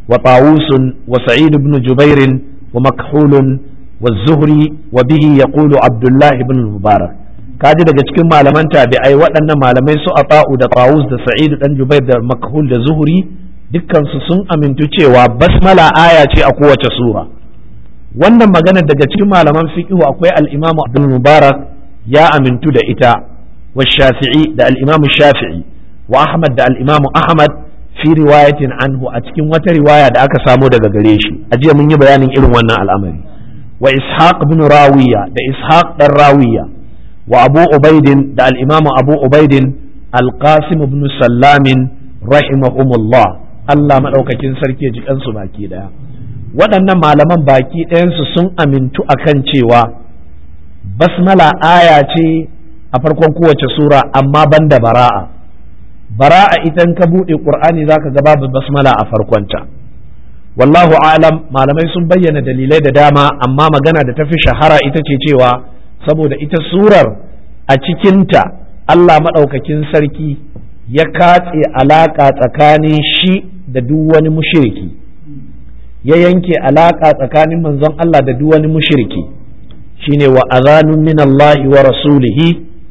wa tawusun wa sa'id ibn jubairin wa makhulun wa zuhri wa bihi yaqulu abdullah ibn mubarak kaji daga cikin malaman tabi'ai waɗannan malamai su ata'u da tawus da sa'id dan jubair da makhul da zuhri dukkansu sun amintu cewa basmala aya ce a kowace sura wannan magana daga cikin malaman fiqhu akwai al-imamu abdul mubarak ya amintu da ita wa shafi'i da al-imamu shafi'i wa ahmad da al-imamu ahmad fi riwayatin anhu a cikin wata riwaya da aka samo daga gare shi a jiya mun yi bayanin irin wannan al'amari wa ishaq ibn rawiya da ishaq dan rawiya wa abu ubaidin da al-imamu abu ubaidin al-qasim ibn sallamin rahimahumullah Allah madaukakin sarki ya ji kansu baki daya waɗannan malaman baki ɗayansu sun amintu akan cewa basmala aya ce a farkon kowace sura amma banda bara'a bara'a idan ka buɗe ƙur'ani za ka ga babu basmala a farkonta wallahu alam malamai sun bayyana dalilai da dama amma magana da ta fi shahara ita ce cewa saboda ita surar a cikinta Allah maɗaukakin sarki ya katse alaƙa tsakanin shi da duk wani mushiriki ya yanke alaƙa tsakanin manzon Allah da duk wani mushriki shine wa azanun min Allah wa rasulihi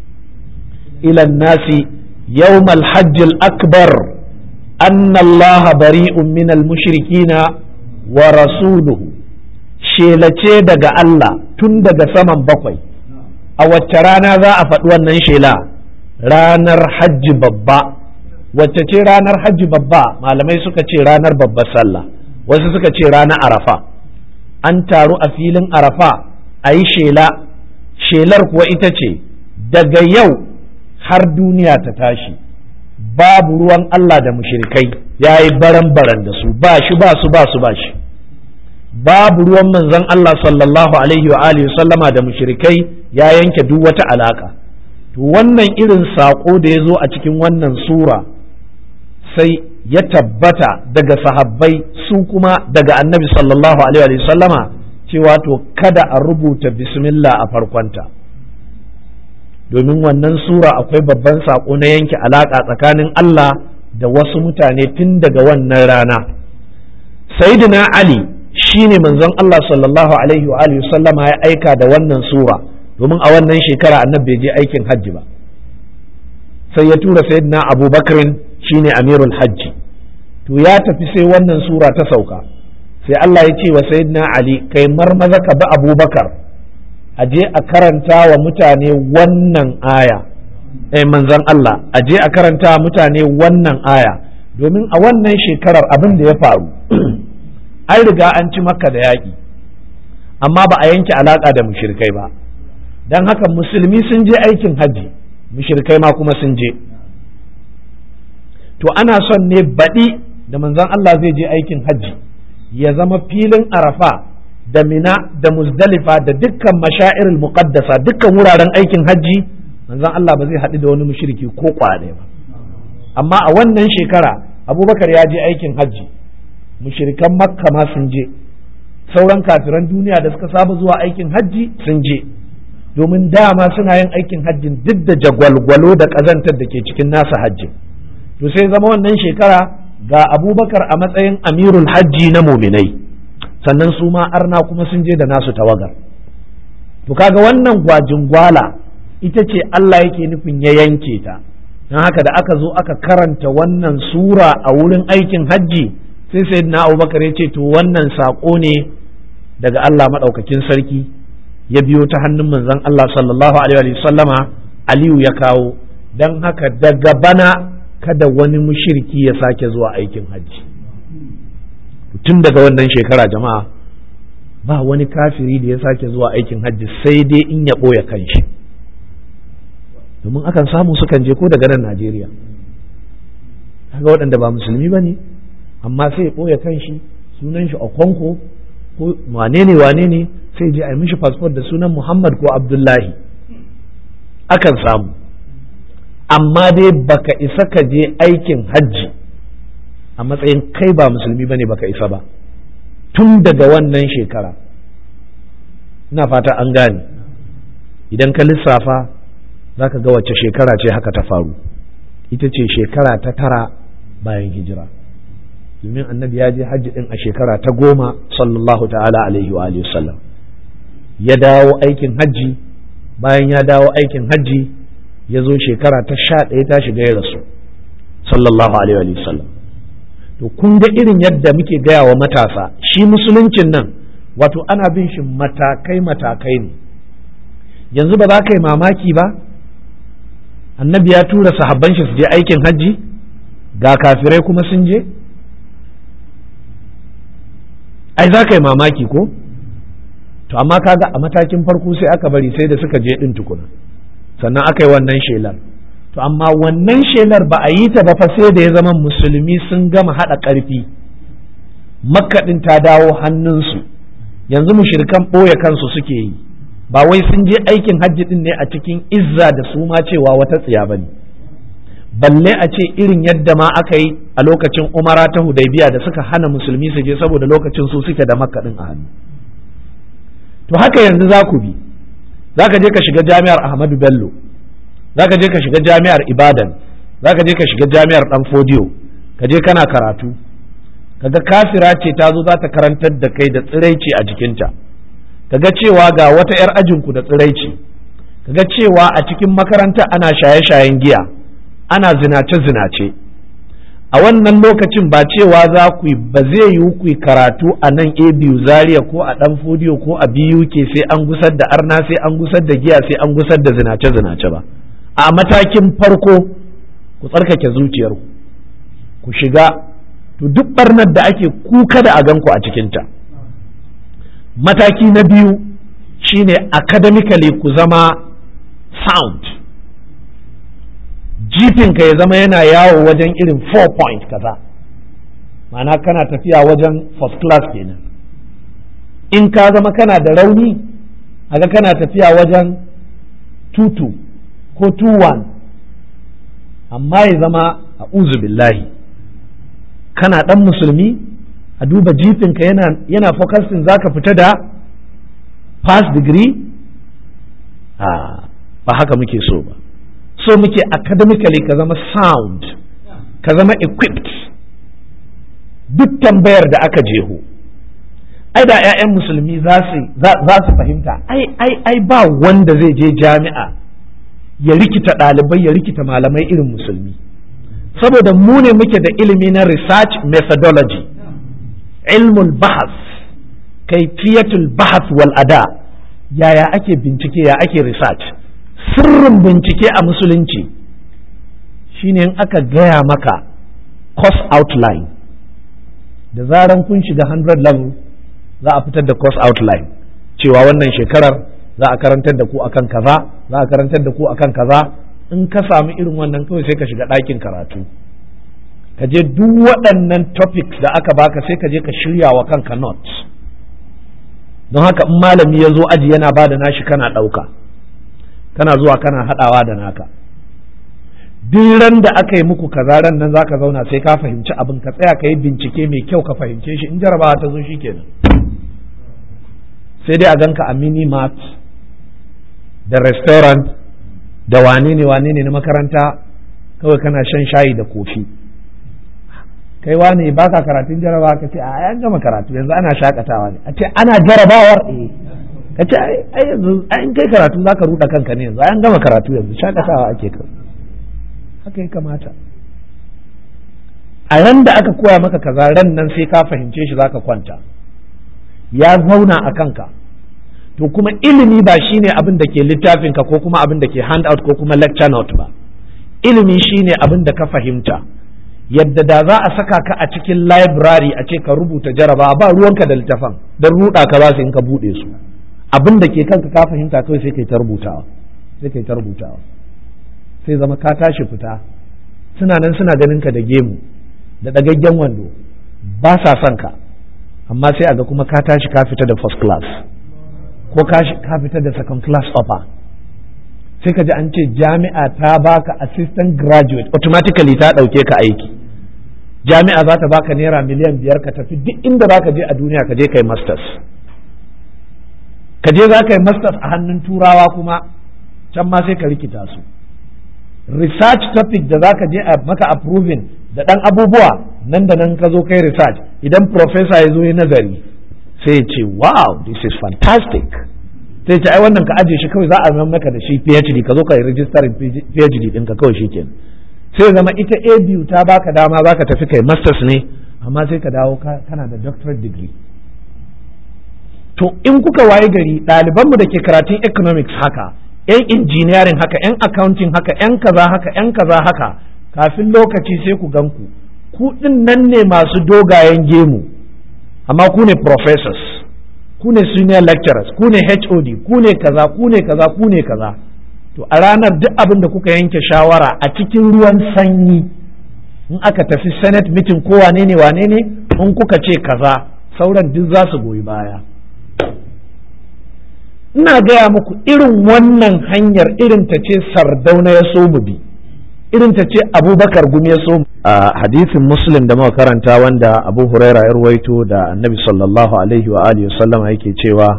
ila nasi yawm al-hajj al-akbar anna Allah bari'un min al-mushrikina wa rasuluhu shelace daga Allah tun daga saman bakwai a wacce rana za a faɗi wannan shela ranar hajji babba wacce ce ranar hajji babba malamai suka ce ranar babbar sallah wasu suka ce ranar arafa an taru a filin arafa a yi shela shelar kuwa ita ce daga yau har duniya ta tashi babu ruwan Allah da mushrikai ya yi baran-baran da su ba shi ba su ba su ba shi babu ruwan manzon Allah sallallahu alaihi wa alihi sallama da mushrikai ya yanke duk wata alaka to wannan irin saƙo da ya zo a cikin wannan sura sai ya tabbata daga sahabbai su kuma daga annabi sallallahu alaihi wa sallama cewa to kada a rubuta bismillah a farkonta domin wannan sura akwai babban saƙo na yanke alaƙa tsakanin Allah da wasu mutane tun daga wannan rana sayyidina ali shine manzon Allah sallallahu alaihi wa alihi sallama ya aika da wannan sura domin a wannan shekara annabi bai je aikin hajji ba sai ya tura sayyidina abubakrin shine amirul hajji to ya tafi sai wannan sura ta sauka sai Allah ya ce wa sayyidina ali kai marmaza ka bi abubakar a je a karanta wa mutane wannan aya eh manzon Allah a je a karanta wa mutane wannan aya domin a wannan shekarar abin da ya faru an riga an ci makka da yaƙi amma ba a yanke alaƙa da mushrikai ba don haka musulmi sun je aikin hajji mushrikai ma kuma sun je to ana son ne baɗi da manzon Allah zai je aikin hajji ya zama filin arafa da mina da muzdalifa da dukkan mashairul muqaddasa dukkan wuraren aikin hajji manzon Allah ba zai haɗu da wani mushriki ko kwaɗe ba amma a wannan shekara abubakar ya je aikin hajji mushrikan makka ma sun je sauran kafiran duniya da suka saba zuwa aikin hajji sun je domin dama suna yin aikin hajjin duk da jagwalgwalo da ƙazantar da ke cikin nasa hajjin to sai zama wannan shekara ga abubakar a matsayin amirul hajji na muminai sannan su ma arna kuma sun je da nasu tawagar to kaga wannan gwajin gwala ita ce Allah yake nufin ya yanke ta don haka da aka zo aka karanta wannan sura a wurin aikin hajji sai sai na abubakar ya ce to wannan saƙo ne daga Allah maɗaukakin sarki ya biyo ta hannun manzon Allah sallallahu alaihi wa sallama Aliyu ya kawo don haka daga bana kada wani mushirki ya sake zuwa aikin hajji tun daga wannan shekara jama'a ba wani kafiri da ya sake zuwa aikin hajji sai dai in ya ɓoye kanshi domin akan samu sukan je ko daga nan Najeriya kaga waɗanda ba musulmi ba ne amma sai ya ɓoye kanshi sunan shi Okonko ko wane ne wane ne sai je a yi mishi fasfot da sunan Muhammad ko Abdullahi akan samu amma dai baka isa ka je aikin hajji a matsayin kai ba musulmi bane baka isa ba tun daga wannan shekara ina fata an gane idan ka lissafa za ka ga wacce shekara ce haka ta faru ita ce shekara ta tara bayan hijira domin annabi ya je hajji din a shekara ta goma sallallahu ta'ala alaihi wa alihi sallam ya dawo aikin hajji bayan ya dawo aikin hajji ya zo shekara ta sha ɗaya ta shiga ya rasu sallallahu alaihi wa sallam to kun ga irin yadda muke gaya wa matasa shi musuluncin nan wato ana bin shi matakai matakai ne yanzu ba za ka yi mamaki ba annabi ya tura sahabban shi su je aikin hajji ga kafirai kuma sun je ai za ka yi mamaki ko to amma kaga a matakin farko sai aka bari sai da suka je din tukuna sannan aka yi wannan shelar to amma wannan shelar ba a yi ta ba fa sai da ya zama musulmi sun gama haɗa ƙarfi makaɗin ta dawo hannunsu yanzu mushirikan ɓoye kansu suke yi ba wai sun je aikin hajji din ne a cikin izza da su ma cewa wata tsiya ba ne balle a ce irin yadda ma aka yi a lokacin umara ta hudaybiya da suka hana musulmi su je saboda lokacin su suke da makaɗin a hannu to haka yanzu za ku bi za ka je ka shiga jami'ar ahmadu bello za ka je ka shiga jami'ar ibadan za ka je ka shiga jami'ar dan fodiyo ka je kana karatu kaga kafira ce ta zo za ta karantar da kai da tsiraici a jikinta kaga cewa ga wata 'yar ajinku da tsiraici kaga cewa a cikin makaranta ana shaye-shayen giya ana zinace-zinace a wannan lokacin ba cewa za ku yi ba zai yi ku karatu a nan a biyu zaria ko a dan fodiyo ko a biyu ke sai an gusar da arna sai an gusar da giya sai an gusar da zinace-zinace ba a matakin farko ku tsarkake zuciyarku ku shiga to duk barnar da ake kuka da a ganku a cikinta mataki na biyu shine academically ku zama sound jifinka ya zama yana yawo wajen irin 4 point kaza ma'ana kana tafiya wajen first class kenan in ka zama kana da rauni aga kana tafiya wajen 2-2 ko 2-1 amma ya zama a billahi kana dan musulmi a duba jifinka yana yana focusing zaka fita da pass degree a ba haka muke so ba so muke academically ka zama sound ka zama equipped duk tambayar da aka jeho ai da 'ya'yan musulmi za su fahimta ai ai ai ba wanda zai je jami'a ya rikita ɗalibai ya rikita malamai irin musulmi saboda mu ne muke da ilimi na research methodology ilmul bahas kaifiyatul bahas wal ada yaya ake bincike ya ake research sirrin bincike a musulunci shine in aka gaya maka course outline da zaran kun shiga 100 level za a fitar da course outline cewa wannan shekarar za a karantar da ku akan kaza za a karantar da ku akan kaza in ka samu irin wannan kawai sai ka shiga ɗakin karatu ka je duk waɗannan topics da aka baka sai ka je ka shirya wa kanka notes don haka in malami ya zo aji yana ba da nashi kana ɗauka kana zuwa kana haɗawa da naka duk ran da aka yi muku kaza ran nan zaka zauna sai ka fahimci abin ka tsaya ka yi bincike mai kyau ka fahimce shi in jarabawa ta zo shi kenan sai dai a ganka a mini mart da restaurant da wane ne wane ne na makaranta kawai kana shan shayi da kofi kai wane ba ka karatun jarabawa ka ce a an gama karatu yanzu ana shakatawa ne a ce ana jarabawar eh ka ce ai yanzu an kai karatu za ka ruɗa kanka ne yanzu an gama karatu yanzu shakatawa ake kai haka ya kamata a ran da aka koya maka kaza ran nan sai ka fahimce shi zaka kwanta ya zauna a kanka to kuma ilimi ba shine abin da ke littafinka ko kuma abin da ke handout ko kuma lecture note ba ilimi shine abin da ka fahimta yadda da za a saka ka a cikin library a ce ka rubuta jaraba ba ruwanka da littafan don ruɗa ka ba su in ka buɗe su abin da ke kanka ka fahimta kawai sai kai ta rubutawa sai kai ta rubutawa sai zama ka tashi fita suna nan suna ganin ka da gemu da ɗagaggen wando ba sa son ka amma sai a ga kuma ka tashi ka fita da first class ko ka fita da second class upper sai ka ji an ce jami'a ta baka assistant graduate automatically ta ɗauke ka aiki jami'a za ta baka naira miliyan biyar ka tafi duk inda za ka je a duniya ka je ka yi masters ka je za ka yi masters a hannun turawa kuma can ma sai ka rikita su research topic da za ka je a maka approving da ɗan abubuwa nan da nan ka zo kai research idan professor ya zo ya nazari sai ya ce wow this is fantastic sai ce ai wannan ka ajiye shi kawai za a zama maka da shi PhD ka zo ka yi rijistar PhD ɗinka kawai shi kenan sai zama ita a biyu ta baka dama za ka tafi kai masters ne amma sai ka dawo kana da doctorate degree to in kuka waye gari ɗalibanmu da ke karatun economics haka yan engineering haka yan accounting haka yan kaza haka yan kaza haka kafin lokaci sai ku gan ku ku ɗin nan ne masu dogayen gemu amma ku ne professors ku ne senior lecturers ku ne HOD ku ne kaza ku ne kaza ku ne kaza to a ranar duk abin da kuka yanke shawara a cikin ruwan sanyi in aka tafi senate meeting ko wane ne wane ne in kuka ce kaza sauran duk za su goyi baya ina gaya muku irin wannan hanyar irin ta ce sardauna ya so mu bi irin ta ce abubakar gumi ya so a hadisin muslim da muka karanta wanda abu huraira ya ruwaito da annabi sallallahu alaihi wa alihi sallama yake cewa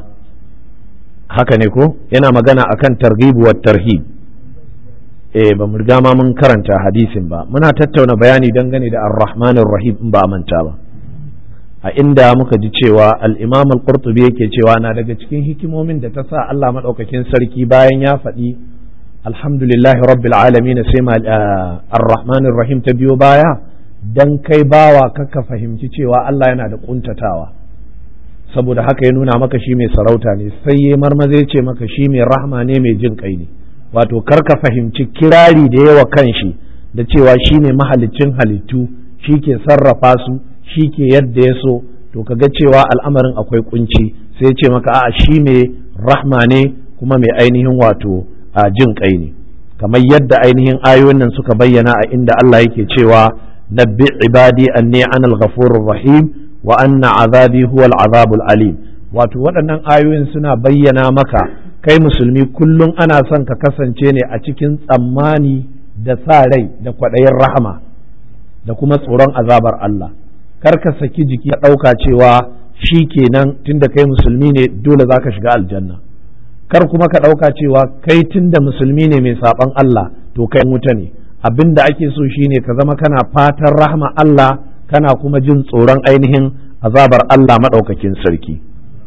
haka ne ko yana magana akan targhib wa tarhib eh ba mu riga ma mun karanta hadisin ba muna tattauna bayani dangane da ar-rahmanir rahim in ba a manta ba a inda muka ji cewa al-imam al-qurtubi yake cewa na daga cikin hikimomin da ta sa Allah madaukakin sarki bayan ya faɗi alhamdulillahi rabbil alamin sai ma ar-rahmanir rahim ta biyo baya dan kai bawa kaka fahimci cewa Allah yana da kuntatawa saboda haka ya nuna maka shi mai sarauta ne sai ya marmaze ce maka shi mai rahma ne mai jin kai ne wato kar ka fahimci kirari da yawa kan shi da cewa shi ne mahalicin halittu shi ke sarrafa su shi ke yadda ya so to kaga cewa al'amarin akwai kunci sai ce maka a'a shi mai rahma ne kuma mai ainihin wato a jin kai ne kamar yadda ainihin ayoyin nan suka bayyana a inda Allah yake cewa nabbi ibadi anni anal ghafurur rahim wa anna azabi huwal azabul alim wato waɗannan ayoyin suna bayyana maka kai musulmi kullum ana son ka kasance ne a cikin tsammani da sa rai da kwaɗayin rahama da kuma tsoron azabar Allah kar ka saki jiki ka ɗauka cewa shi kenan tunda kai musulmi ne dole za ka shiga aljanna kar kuma ka ɗauka cewa kai tunda musulmi ne mai saɓan Allah to kai wuta ne abin da ake so shine ka zama kana fatan rahama Allah kana kuma jin tsoron ainihin azabar Allah maɗaukakin sarki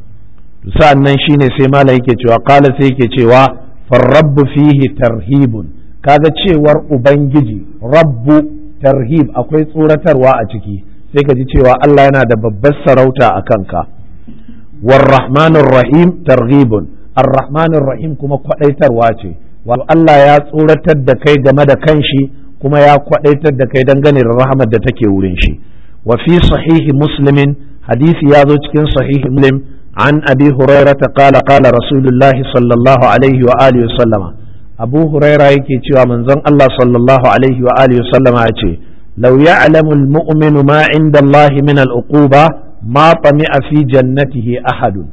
sa'an nan shine sai malam yake cewa kala sai yake cewa farrabbu fihi tarhibun kaga cewar ubangiji rabbu tarhib akwai tsoratarwa a ciki sai ka ji cewa Allah yana da babbar sarauta a kanka warrahmanir rahim targhibun arrahmanir rahim kuma kwadaitarwa ce wato Allah ya tsoratar da kai game da kanshi kuma ya kwadaitar da kai dangane da rahmar da take wurin shi wa fi sahihi muslimin hadisi ya zo cikin sahihi muslim an abi hurairata qala qala rasulullahi sallallahu alaihi wa alihi wa sallama abu huraira yake cewa manzon Allah sallallahu alaihi wa alihi wa sallama ya ce law ya'lamu al-mu'minu ma 'inda Allah min al-uquba ma tami'a fi jannatihi ahadun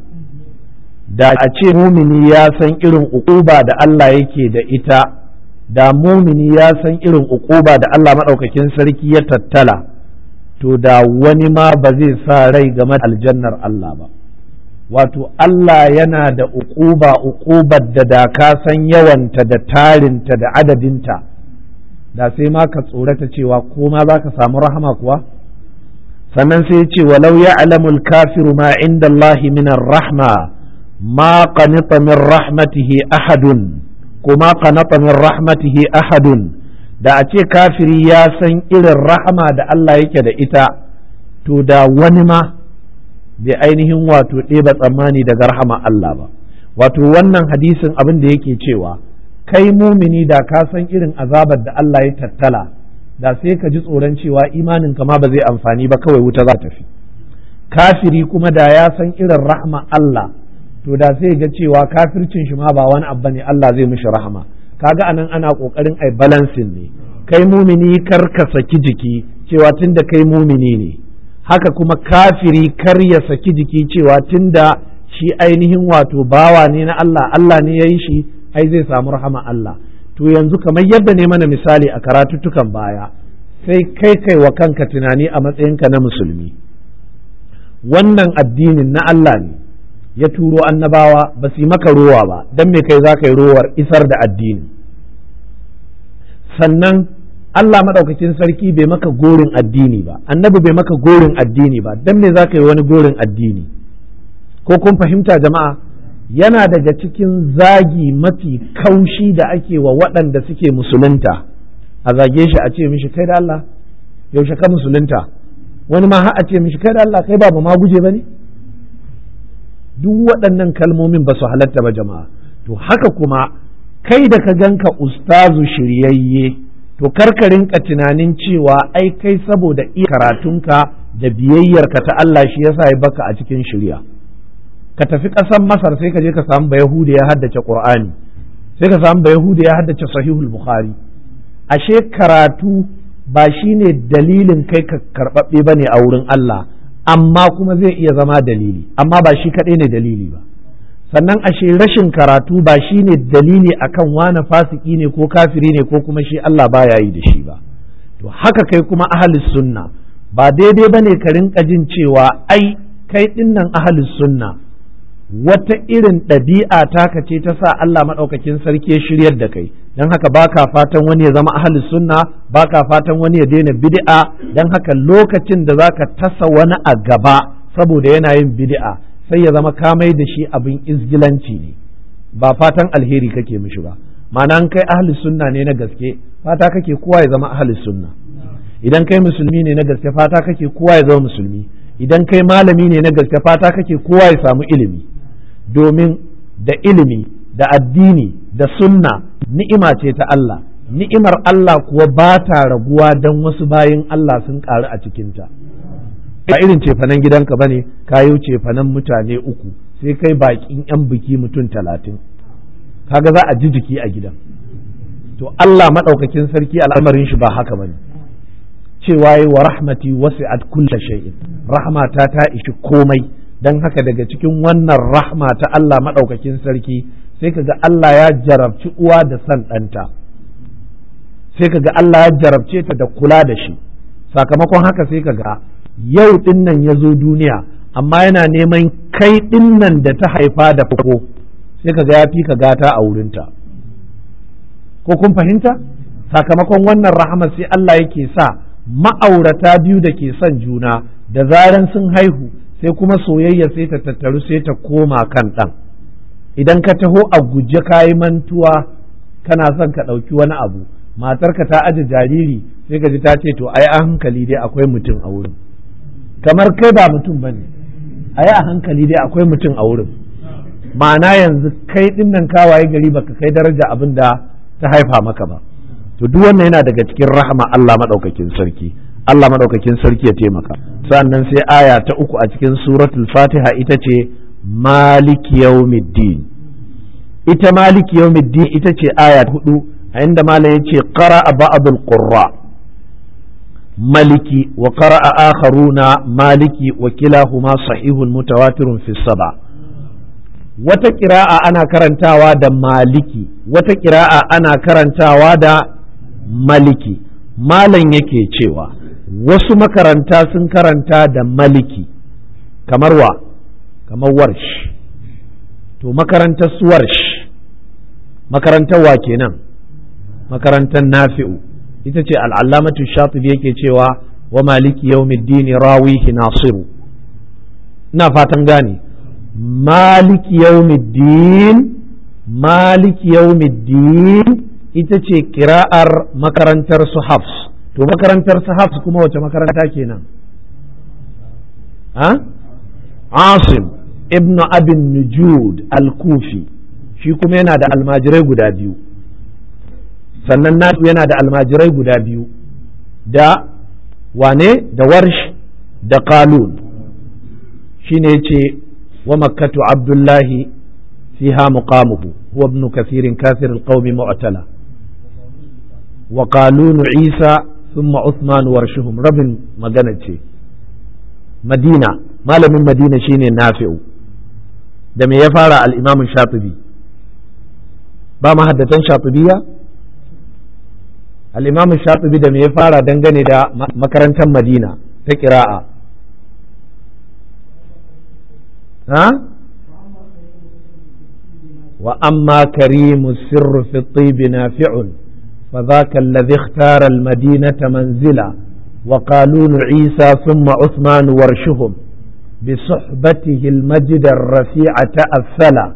da a ce mumini ya san irin uquba da Allah yake da ita da mumini ya san irin uquba da Allah madaukakin sarki ya tattala to da wani ma ba zai sa rai game da aljannar Allah ba wato Allah yana da uquba uqubar da da ka san yawanta da tarinta da adadinta da sai ma ka tsorata cewa ko ma za ka samu rahama kuwa sannan sai ce walau ya alamul kafiru ma inda Allah min rahma ma qanita min rahmatihi ahadun ko ma qanata min rahmatihi ahadun da a ce kafiri ya san irin rahama da Allah yake da ita to da wani ma bai ainihin wato ɗeba tsammani daga rahama Allah ba wato wannan hadisin abin da yake cewa kai mumini da ka san irin azabar da Allah ya tattala da sai ka ji tsoron cewa imanin ka ma ba zai amfani ba kawai wuta za ta fi kafiri kuma da ya san irin rahama Allah to da sai ga cewa kafircin shi ma ba wani abu ne Allah zai mishi rahama kaga anan ana kokarin ai balancing ne kai mumini kar ka saki jiki cewa tunda kai mumini ne haka kuma kafiri kar ya saki jiki cewa tunda shi ainihin wato bawa ne na Allah Allah ne ya yi shi ai zai samu rahama Allah to yanzu kamar yadda ne mana misali a karatuttukan baya sai kai kai wa kanka tunani a matsayinka na musulmi wannan addinin na Allah ne ya turo annabawa ba su yi maka rowa ba don me kai za ka yi rowar isar da addini sannan Allah maɗaukakin sarki bai maka gorin addini ba annabi bai maka gorin addini ba dan me za ka yi wani gorin addini ko kun fahimta jama'a yana daga cikin zagi mafi kaushi da ake wa waɗanda suke musulunta a zage shi a ce mishi kai da Allah yaushe ka musulunta wani ma har a ce mishi kai da Allah kai ba ma guje ba ne duk waɗannan kalmomin ba su halatta ba jama'a to haka kuma kai da ka ganka ustazu shiryayye to karka rinka tunanin cewa ai kai saboda iya karatunka da biyayyarka ta Allah shi yasa ya baka a cikin shirya ka tafi ƙasar Masar sai ka je ka samu Bayahuda ya haddace Qur'ani sai ka samu Bayahuda ya haddace Sahihul Bukhari ashe karatu ba shine dalilin kai ka karɓaɓɓe bane a wurin Allah amma kuma zai iya zama dalili amma ba shi kaɗai ne dalili ba sannan ashe rashin karatu ba shi ne dalili akan wane fasiki ne ko kafiri ne ko kuma shi Allah baya yi da shi ba to haka kai kuma ahalus sunna ba daidai bane ka rinka jin cewa ai kai dinnan ahalus sunna wata irin ɗabi'a taka ce ta sa Allah maɗaukakin sarki ya shiryar da kai don haka baka fatan wani ya zama ahalus sunna baka fatan wani ya daina bid'a don haka lokacin da zaka tasa wani a gaba saboda yana yin bid'a sai ya zama kamai da shi abin izgilanci ne ba fatan alheri kake mishi ba ma'ana kai ahli sunna ne na gaske fata kake kowa ya zama ahli sunna idan kai musulmi ne na gaske fata kake kowa ya zama musulmi idan kai malami ne na gaske fata kake kowa ya samu ilimi domin da ilimi da addini da sunna ni'ima ce ta Allah ni'imar Allah kuwa ba ta raguwa don wasu bayin Allah sun ƙaru a cikinta ba irin cefanen gidanka bane kayo cefanen mutane uku sai kai bakin yan biki mutum talatin kaga za a ji jiki a gidan to Allah maɗaukakin sarki al'amarin shi ba haka bane cewa yi wa rahmati wasi'at kulla shay'in rahmata ta ishi komai dan haka daga cikin wannan rahma ta Allah maɗaukakin sarki sai kaga Allah ya jarabci uwa da san ɗanta sai kaga Allah ya jarabce ta da kula da shi sakamakon haka sai kaga yau ɗin nan ya zo duniya amma yana neman kai ɗin nan da ta haifa da farko sai ka ga ya fi ka gata a wurinta ko kun fahimta sakamakon wannan rahama sai Allah yake sa ma'aurata biyu da ke son juna da zaran sun haihu sai kuma soyayya sai ta tattaru sai ta koma kan ɗan idan ka taho a guje kayi mantuwa kana son ka ɗauki wani abu matarka ta aje jariri sai ka ji ta ce to ai a hankali dai akwai mutum a wurin kamar kai ba mutum bane a yi a hankali dai akwai mutum a wurin ma'ana yanzu kai din nan kawaye gari baka kai daraja abin da ta haifa maka ba to duk wannan yana daga cikin rahama Allah madaukakin sarki Allah madaukakin sarki ya taimaka sannan sai aya ta uku a cikin suratul fatiha ita ce maliki yawmiddin ita maliki yawmiddin ita ce aya ta hudu a inda malam ya ce qara ba'dul qurra maliki wa qara'a akharuna maliki wa kilahuma sahihun mutawatirun fi saba wata kira'a ana karantawa da maliki wata kira'a ana karantawa da maliki malam yake cewa wasu makaranta sun karanta da maliki kamar wa kamar warsh to makarantar su warsh makarantar wa kenan makarantar nafi'u ita ce al'allamatu shatibi yake cewa wa maliki yawmiddini rawihi nasiru ina fatan gane maliki yawmiddin maliki yawmiddin ita ce kira'ar makarantar su hafs to makarantar su hafs kuma wace makaranta kenan ha asim ibnu abin nujud al-kufi shi kuma yana da almajirai guda biyu sannan nasu yana da almajirai guda biyu da wane da warsh da qalun shine yace wa makkatu abdullahi fiha muqamuhu huwa ibn kathirin kathir alqawmi mu'tala wa qalun isa thumma uthman warshuhum rabin magana ce madina malamin madina shine nafi'u da me ya fara al-imam shatibi ba mahaddatan shatibiyya al'imam shatibi da me ya fara dangane da makarantar madina ta kira'a ha wa amma karimu sirru fi tibi nafi'un فذاك الذي اختار المدينة منزلا وقالون عيسى ثم عثمان ورشهم بصحبته المجد الرفيع تأثلا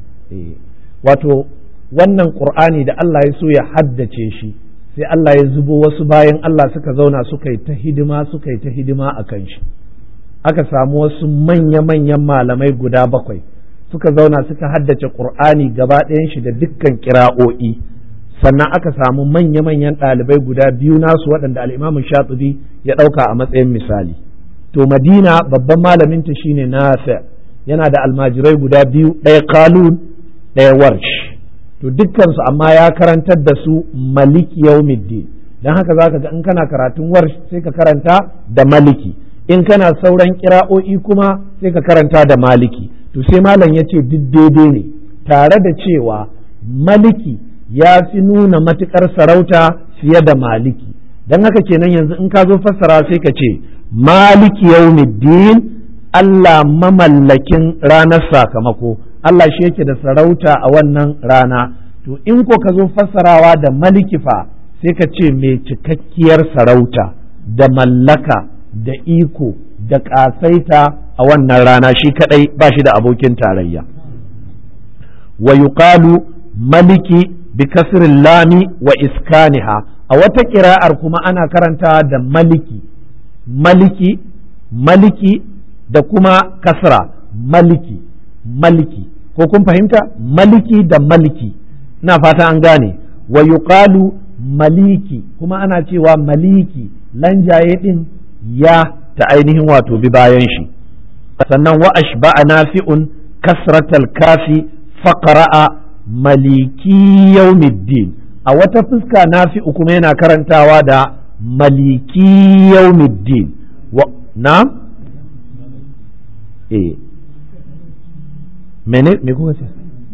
wato wannan ƙur'ani da Allah ya so ya haddace shi sai Allah ya zubo wasu bayan Allah suka zauna suka yi ta hidima suka yi ta hidima a kan shi aka samu wasu manya-manyan malamai guda bakwai suka zauna suka haddace ƙur'ani gaba ɗayan shi da dukkan kira'o'i sannan aka samu manya-manyan ɗalibai guda biyu nasu waɗanda al'imamin shatubi ya ɗauka a matsayin misali to madina babban malaminta shine nafi yana da almajirai guda biyu ɗaya kalun ɗaya warsh to dukkansu amma ya karantar da su maliki yaumiddin don haka za ka ga in kana karatun warsh sai ka karanta da maliki in kana sauran kira'o'i kuma sai ka karanta da maliki to sai malam ya ce duk daidai ne tare da cewa maliki ya fi nuna matuƙar sarauta fiye da maliki don haka kenan yanzu in ka zo fassara sai ka ce maliki yaumiddin Allah mamallakin ranar sakamako Allah shi yake da sarauta a wannan rana to in ko ka zo fassarawa da maliki fa sai ka ce mai cikakkiyar sarauta da mallaka da iko da ƙasaita a wannan rana shi kadai ba shi da abokin tarayya wa yuqalu maliki bi kasrin lami wa iskaniha a wata kira'ar kuma ana karanta da maliki maliki maliki da kuma kasra maliki maliki ko kun fahimta maliki da maliki ina fata an gane wa yuqalu maliki kuma ana cewa maliki lanjaye din ya ta ainihin wato bi bayan shi sannan wa ashba'a nafi'un kasratal kafi faqra'a maliki yaumiddin a wata fuska nafi'u kuma yana karantawa da maliki yaumiddin wa na eh mene me kuka ce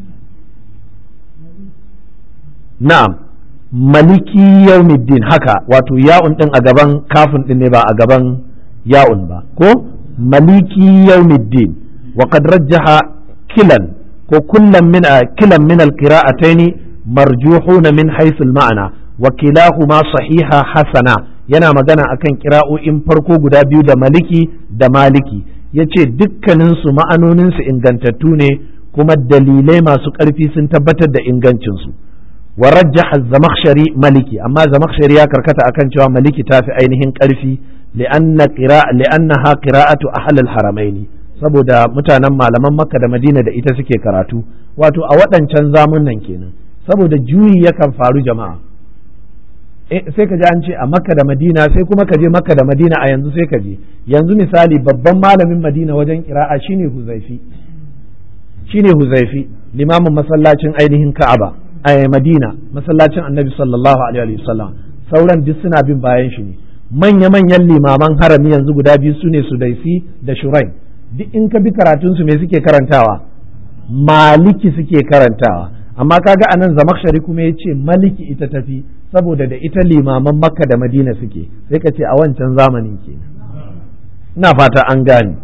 na'am maliki yaumiddin haka wato ya'un din a gaban kafin din ne ba a gaban ya'un ba ko maliki yaumiddin wa qad rajjaha kilan ko kullum min kilan min alqira'ataini marjuhuna min haythu ma'ana wa kilahuma sahiha hasana yana magana akan kira'o'in farko guda biyu da maliki da maliki yace dukkanin su ma'anonin su ingantattu ne kuma dalilai masu ƙarfi sun tabbatar da ingancin su wa rajjaha zamakhshari maliki amma zamakhshari ya karkata akan cewa maliki tafi ainihin ƙarfi li'anna qira'a li'annaha qira'atu ahli al-haramaini saboda mutanen malaman makka da madina da ita suke karatu wato a waɗancan zamunan kenan saboda juyi yakan faru jama'a sai ka ji an ce a makka da madina sai kuma ka je makka da madina a yanzu sai ka je yanzu misali babban malamin madina wajen kira'a shine huzaifi shine huzaifi limamin masallacin ainihin ka'aba a madina masallacin annabi sallallahu alaihi wasallam sauran duk suna bin bayan shi ne manya-manyan limaman harami yanzu guda biyu su ne sudaisi da shurain duk in ka bi karatunsu me suke karantawa maliki suke karantawa amma kaga anan zamakshari kuma ya ce maliki ita tafi saboda da ita limaman makka da madina suke sai ka ce a wancan zamanin ke ina fata an gane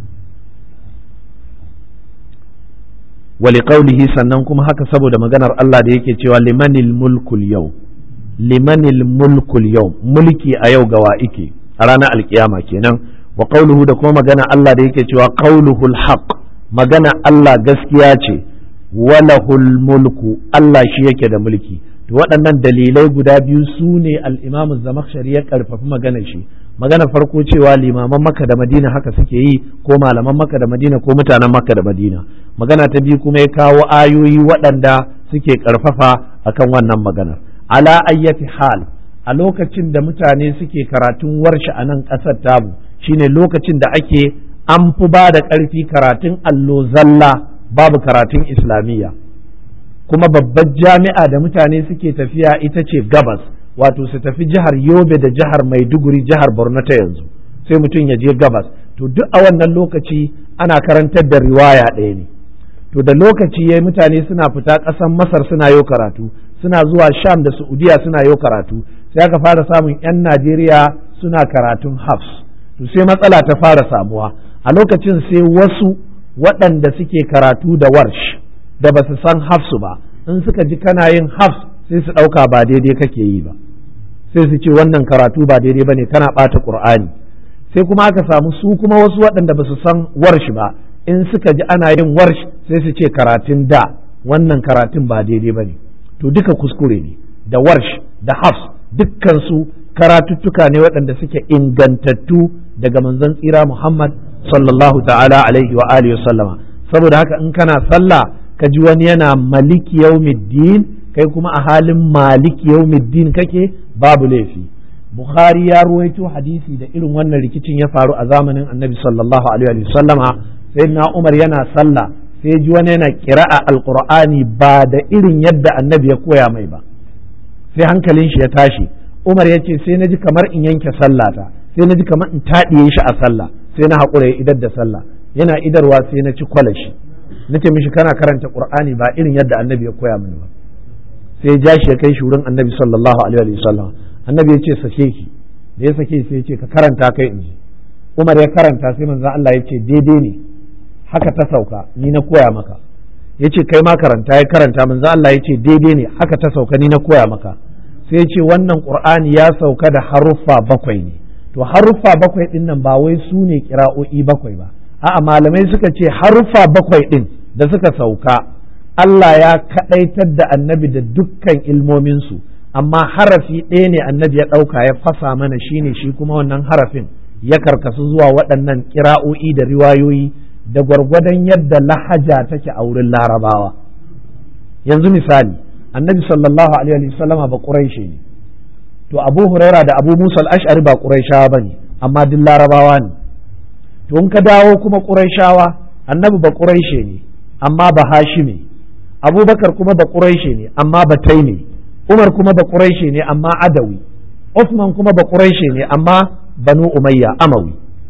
wali qaulihi sannan kuma haka saboda maganar Allah da yake cewa limanil mulkul yau limanil mulkul yau mulki a yau gawa ike a ranar alkiyama kenan wa qawluhu da kuma magana Allah da yake cewa qawluhul haqq magana Allah gaskiya ce walahul mulku Allah shi yake da mulki to waɗannan dalilai guda biyu su ne al-Imam Zamakhshari ya karfafi maganar shi magana farko cewa limaman Makka da Madina haka suke yi ko malaman Makka da Madina ko mutanen Makka da Madina magana ta biyu kuma ya kawo ayoyi waɗanda suke karfafa akan wannan maganar ala ayyati hal a lokacin da mutane suke karatun warshe a nan ƙasar tamu shine lokacin da ake an fi ba da ƙarfi karatun allo zalla babu karatun islamiyya kuma babbar jami'a da mutane suke tafiya ita ce gabas wato su tafi jihar yobe da jihar maiduguri jihar borno ta yanzu sai mutum ya je gabas to duk a wannan lokaci ana karantar da riwaya ɗaya ne to da lokaci ya mutane suna fita ƙasar masar suna yau karatu suna zuwa sham da saudiya suna yau karatu sai aka fara samun 'yan najeriya suna karatun hafs to sai matsala ta fara samuwa a lokacin sai wasu waɗanda suke karatu da warsh da ba su san hafsu ba in suka ji kana yin hafs sai su ɗauka ba daidai kake yi ba sai su ce wannan karatu ba daidai bane kana ɓata ƙur'ani sai kuma aka samu su kuma wasu waɗanda ba su san warshi ba in suka ji ana yin warsh sai su ce karatun da wannan karatun ba daidai bane to duka kuskure ne da warsh da hafs dukkan su karatuttuka ne waɗanda suke ingantattu daga manzon tsira Muhammad sallallahu ta'ala alaihi wa alihi sallama saboda haka in kana sallah ka ji wani yana maliki yaumiddin kai kuma a halin maliki yaumiddin kake babu laifi Bukhari ya ruwaito hadisi da irin wannan rikicin ya faru a zamanin Annabi sallallahu alaihi wa sallama sai na Umar yana sallah sai ji wani yana kira'a alqur'ani ba da irin yadda Annabi ya koya mai ba sai hankalin shi ya tashi Umar ya ce sai na ji kamar in yanke sallata sai na ji kamar in taɗiye shi a sallah sai na haƙura ya idar da sallah yana idarwa sai na ci kwalashi na ce mishi kana karanta qur'ani ba irin yadda annabi ya koya mini ba sai ya ja shi ya kai shi wurin annabi sallallahu alaihi wa sallam annabi ya ce sake ki da ya sake sai ya ce ka karanta kai in ji Umar ya karanta sai manzon Allah ya ce daidai ne haka ta sauka ni na koya maka ya ce kai ma karanta ya karanta manzon Allah ya ce daidai ne haka ta sauka ni na koya maka sai ya ce wannan qur'ani ya sauka da haruffa bakwai ne to haruffa bakwai din nan ba wai su ne kira'o'i bakwai ba a'a malamai suka ce haruffa bakwai din da suka sauka Allah ya kadaitar da annabi da dukkan ilmominsu amma harafi ɗaya ne annabi ya ɗauka ya fasa mana shine shi kuma wannan harafin ya karkasu zuwa waɗannan kira'o'i da riwayoyi da gwargwadon yadda lahaja take a wurin larabawa yanzu misali annabi sallallahu alaihi wasallama ba ƙuraishe ne to abu huraira da abu musa al-ash'ari ba quraishawa bane amma duk larabawa ne to in ka dawo kuma quraishawa annabi ba quraishe ne amma ba hashimi abubakar kuma ba quraishe ne amma ba taimi umar kuma ba quraishe ne amma adawi usman kuma ba quraishe ne amma banu umayya amawi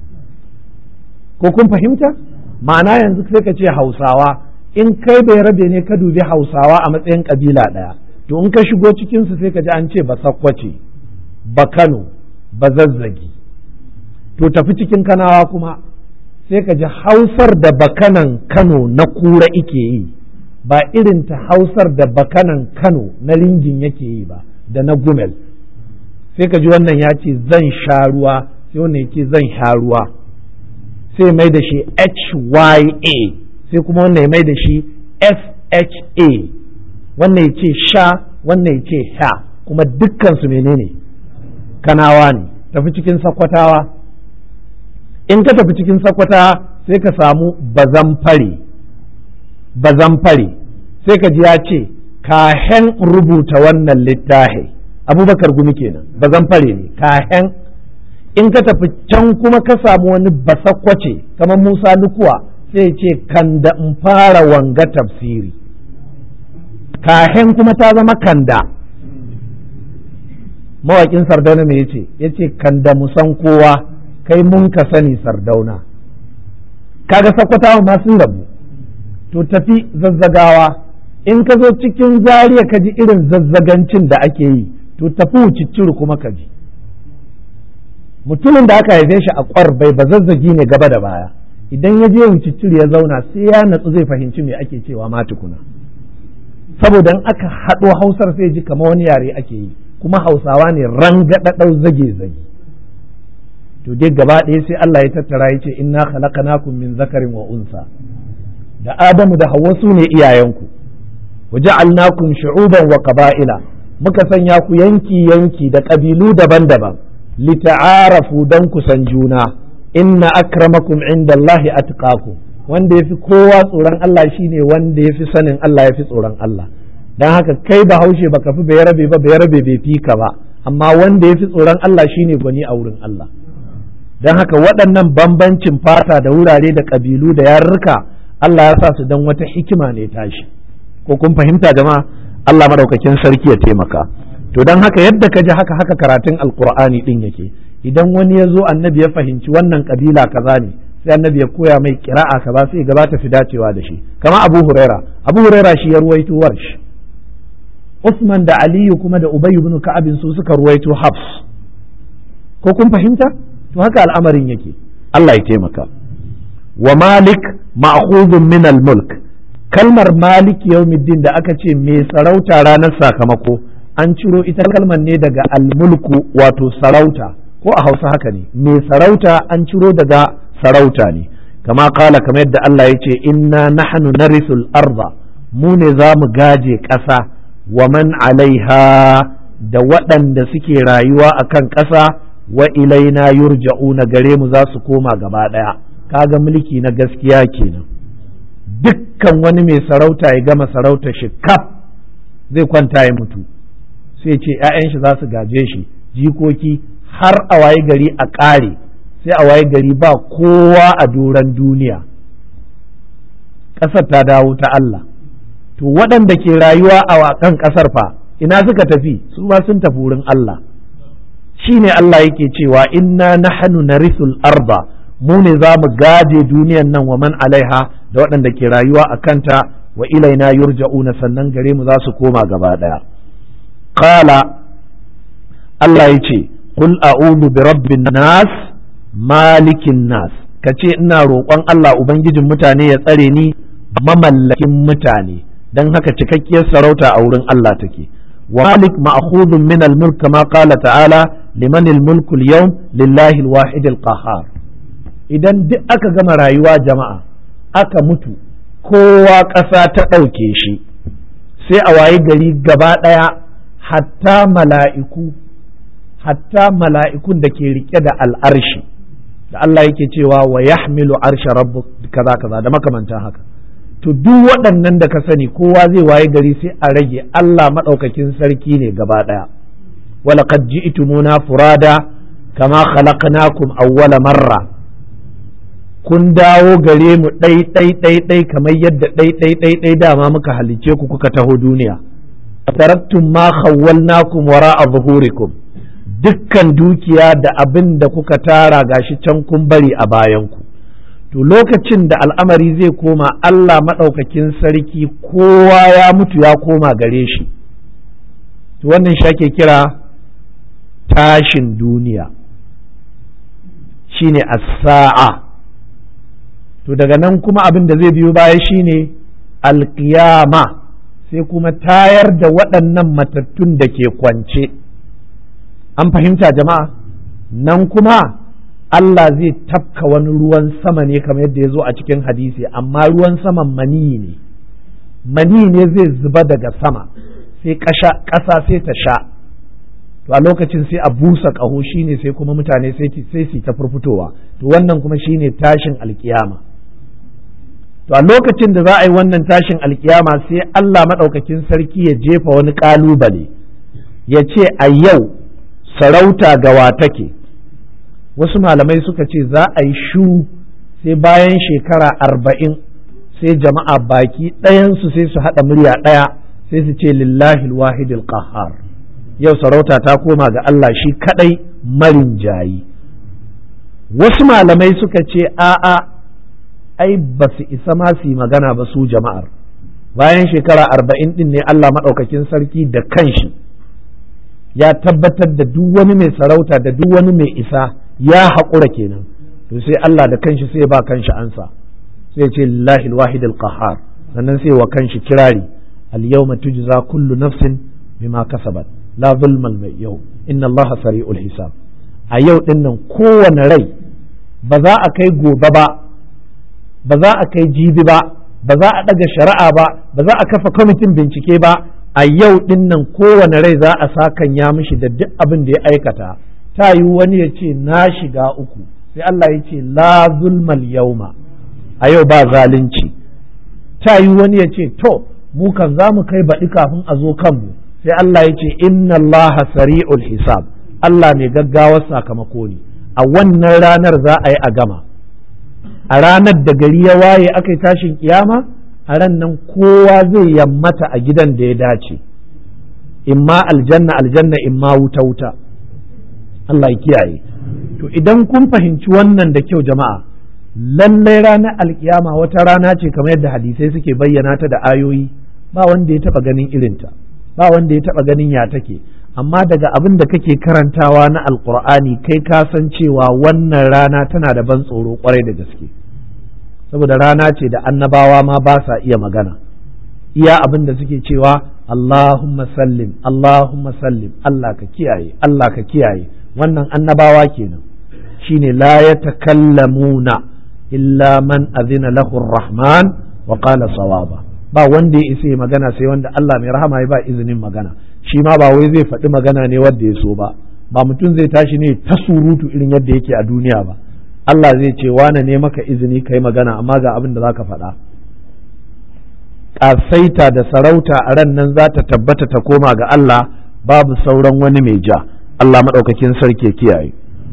ko kun fahimta ma'ana yanzu sai ka ce hausawa in kai bai rabe ne ka dubi hausawa a matsayin kabila ɗaya to in ka shigo cikinsu sai ka ji an ce ba sakkwace ba kano ba zazzagi to tafi cikin kanawa kuma sai ka ji hausar da bakanan kano na kura ike yi ba irin ta hausar da bakanan kano na ringin yake yi ba da na gumel sai ka ji wannan ya ce zan sha ruwa sai wannan ya ce zan sha ruwa sai mai da shi hya sai kuma wannan ya mai da shi fha wannan ya ce sha wannan ya ce sha kuma dukkansu menene kanawa ne tafi cikin sakwatawa in ka tafi cikin sakwatawa sai ka samu bazan fare bazan fare sai ka ji ya ce kahen rubuta wannan littafi abubakar gumi kenan bazan fare ne kahen in ka tafi can kuma ka samu wani basakwace kamar musa lukuwa sai ce kan da in fara wanga tafsiri kahen kuma ta zama kanda mawaƙin sardauna me yace yace kanda mu san kowa kai mun ka sani sardauna kaga sakwatawa ma sun rabu to tafi zazzagawa in ka zo cikin zariya ka ji irin zazzagancin da ake yi to tafi wucicciri kuma ka ji mutumin da aka haife shi a kwar bai ba zazzagi ne gaba da baya idan ya je wucicciri ya zauna sai ya natsu zai fahimci me ake cewa ma tukuna saboda in aka haɗo hausar sai ji kamar wani yare ake yi kuma hausawa ne rangadadau zage zage to dai gaba ɗaya sai Allah ya tattara ya ce inna khalaqnakum min zakarin wa unsa da Adamu da Hawwa su ne iyayenku wa ja'alnakum shu'uban wa qaba'ila muka sanya ku yanki yanki da ƙabilu daban-daban lita'arafu dan ku san juna inna akramakum indallahi atqakum wanda yafi kowa tsoron Allah shine wanda yafi sanin Allah yafi tsoron Allah dan haka kai bahaushe baka fi bai rabe ba bai rabe bai fi ka ba amma wanda yafi tsoron Allah shine gwani a wurin Allah dan haka waɗannan bambancin fata da wurare da ƙabilu da yarurruka Allah ya sa su dan wata hikima ne tashi ko kun fahimta jama'a Allah madaukakin sarki ya taimaka to dan haka yadda ka ji haka haka karatun alqur'ani din yake idan wani ya zo annabi ya fahimci wannan kabila kaza ne sai annabi ya koya mai kira'a kaza sai gaba ta fi dacewa da shi kama abu huraira abu huraira shi ya ruwaito warsh usman da aliyu kuma da ubayy ibn ka'ab su suka ruwaito hafs ko kun fahimta to haka al'amarin yake Allah ya taimaka wa malik ma'khudun min al-mulk kalmar malik yawmiddin da aka ce mai sarauta ranar sakamako an ciro ita kalmar ne daga almulku wato sarauta ko a hausa haka ne mai sarauta an ciro daga sarauta ne kama kala kamar yadda Allah ya ce inna nahnu narisul arda mu ne za mu gaje ƙasa wa man alaiha da waɗanda suke rayuwa a kan ƙasa wa ilaina yurja'una gare mu za su koma gaba ɗaya kaga mulki na gaskiya kenan dukkan wani mai sarauta ya gama sarauta shi kaf zai kwanta ya mutu sai ce 'ya'yan shi za su gaje shi jikoki har a waye gari a ƙare sai a waye gari ba kowa a doron duniya ƙasar ta dawo ta Allah to waɗanda ke rayuwa a kan ƙasar fa ina suka tafi su ma sun tafi wurin Allah shine Allah yake cewa inna nahnu narisul arba mu ne za mu gaje duniyan nan wa man alaiha da waɗanda ke rayuwa a kanta wa ilaina yurja'una sannan gare mu za su koma gaba ɗaya qala Allah ya ce qul a'udhu bi rabbin nas malikin nas kace ina roƙon Allah ubangijin mutane ya tsare ni mamallakin mutane dan haka cikakkiyar sarauta a wurin Allah take wa malik ma'khudun min al-mulk kama qala ta'ala liman al-mulku al-yawm lillahi al-wahid al-qahhar idan duk aka gama rayuwa jama'a aka mutu kowa ƙasa ta ɗauke shi sai a waye gari gaba ɗaya hatta mala'iku hatta mala'ikun da ke rike da al'arshi da Allah yake cewa wa yahmilu arsha rabbu kaza kaza da makamantan haka to duk waɗannan da ka sani kowa zai waye gari sai a rage Allah maɗaukakin sarki ne gaba ɗaya walaqad ji'tumuna furada kama khalaqnakum awwala marra kun dawo gare mu ɗai ɗai ɗai ɗai kamar yadda ɗai ɗai ɗai ɗai dama muka halice ku kuka taho duniya taraktum ma khawwalnakum wara'a zuhurikum dukkan dukiya da abin da kuka tara gashi can kun bari a bayanku to lokacin da al'amari zai koma Allah maɗaukakin sarki kowa ya mutu ya koma gare shi to wannan shi ake kira tashin duniya shine as-sa'a to daga nan kuma abin da zai biyo baya shine alkiyama sai kuma tayar da waɗannan matattun da ke kwance an fahimta jama'a nan kuma Allah zai tafka wani ruwan sama ne kamar yadda ya zo a cikin hadisi amma ruwan saman mani ne mani ne zai zuba daga sama sai ƙasa sai ta sha to a lokacin sai a busa ƙaho shine sai kuma mutane sai su ta furfutowa to wannan kuma shine tashin alkiyama to a lokacin da za a yi wannan tashin alkiyama sai Allah maɗaukakin sarki ya jefa wani ƙalubale ya ce a yau sarauta gawa take wasu malamai suka ce za a yi shu sai bayan shekara arba'in sai jama'a baki ɗayansu sai su haɗa murya ɗaya sai su ce lillahi wahidil qahhar yau sarauta ta koma ga Allah shi kaɗai marin jayi wasu malamai suka ce a'a ai ba su isa ma su yi magana ba su jama'ar bayan shekara arba'in ɗin ne Allah maɗaukakin sarki da kanshi ya tabbatar da duk wani mai sarauta da duk wani mai isa ya haƙura kenan to sai Allah da kanshi sai ba kanshi ansa sai ce lillahi alwahid alqahar sannan sai wa kanshi kirari al-yawma tujza kullu nafsin bima kasabat la zulma al-yawm inna Allah sari'ul hisab a yau din nan kowane rai ba za a kai gobe ba ba za a kai jibi ba ba za a daga shari'a ba ba za a kafa kwamitin bincike ba a yau din nan kowane rai za a sakan ya mishi da duk abin da ya aikata ta yi wani ya ce na shiga uku sai Allah ya ce la zulmal yauma a yau ba zalunci ta yi wani ya ce to mu kan za mu kai baɗi kafin a zo kanmu sai Allah ya ce inna Allah sari'ul hisab Allah mai gaggawar sakamako ne a wannan ranar za a yi a gama a ranar da gari ya waye aka yi tashin kiyama a ran nan kowa zai yammata a gidan da ya dace imma aljanna aljanna imma wuta wuta Allah ya kiyaye to idan kun fahimci wannan da kyau jama'a lallai ranar alkiyama wata rana ce kamar yadda hadisai suke bayyana ta da ayoyi ba wanda ya taba ganin irinta ba wanda ya taba ganin ya take amma daga abin da kake karantawa na alkur'ani kai ka san cewa wannan rana tana da ban tsoro kwarai da gaske saboda rana ce da annabawa ma ba sa iya magana iya abin da suke cewa Allahumma sallim Allahumma sallim Allah ka kiyaye Allah ka kiyaye wannan annabawa kenan shine la yatakallamuna illa man azina lahu rahman wa qala sawaba ba wanda ya isa magana sai wanda Allah mai rahama ya ba izinin magana shi ma ba wai zai faɗi magana ne wanda ya so ba ba mutum zai tashi ne ta surutu irin yadda yake a duniya ba Allah zai ce wane ne maka izini kai magana amma ga abin da zaka faɗa ƙasaita da sarauta a ran nan za ta tabbata ta koma ga Allah babu sauran wani mai ja Allah maɗaukakin sarki kiyaye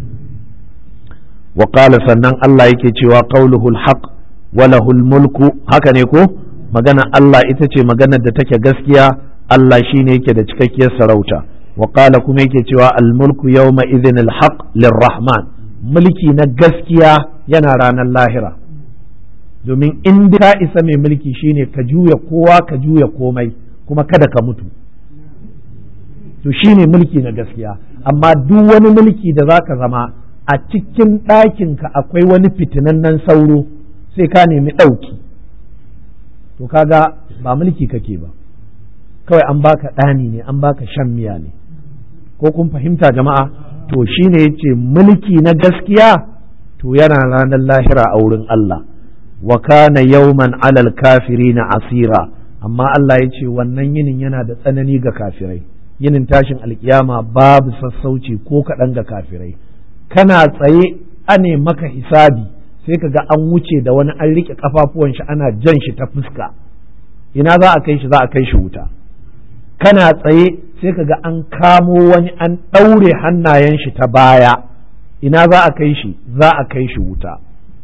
wa sannan Allah yake cewa qauluhul haq wa lahul mulku haka ne ko magana Allah ita ce maganar da take gaskiya Allah shine yake da cikakkiyar sarauta wa kuma yake cewa al mulku yawma idhin al haq lirrahman mulki na gaskiya yana ranar lahira domin in ka isa mai mulki shine ka juya kowa ka juya komai kuma kada ka mutu to shine mulki na gaskiya amma duk wani mulki da zaka zama a cikin ɗakinka akwai wani fitinannen sauro sai ka nemi ɗauki to kaga ba mulki kake ba kawai an baka ɗani ne an baka shan miya ne ko kun fahimta jama'a to shine yace mulki na gaskiya to yana ranar lahira a wurin Allah wa kana yawman alal kafirina asira amma Allah ya ce wannan yinin yana da tsanani ga kafirai yinin tashin alkiyama babu sassauci ko kaɗan ga kafirai kana tsaye ane maka hisabi sai ka ga an wuce da wani an riƙe kafafuwan shi ana jan shi ta fuska ina za a kai shi za a kai shi wuta kana tsaye sai ka ga an kamo wani an ɗaure hannayen shi ta baya ina za a kai shi za a kai shi wuta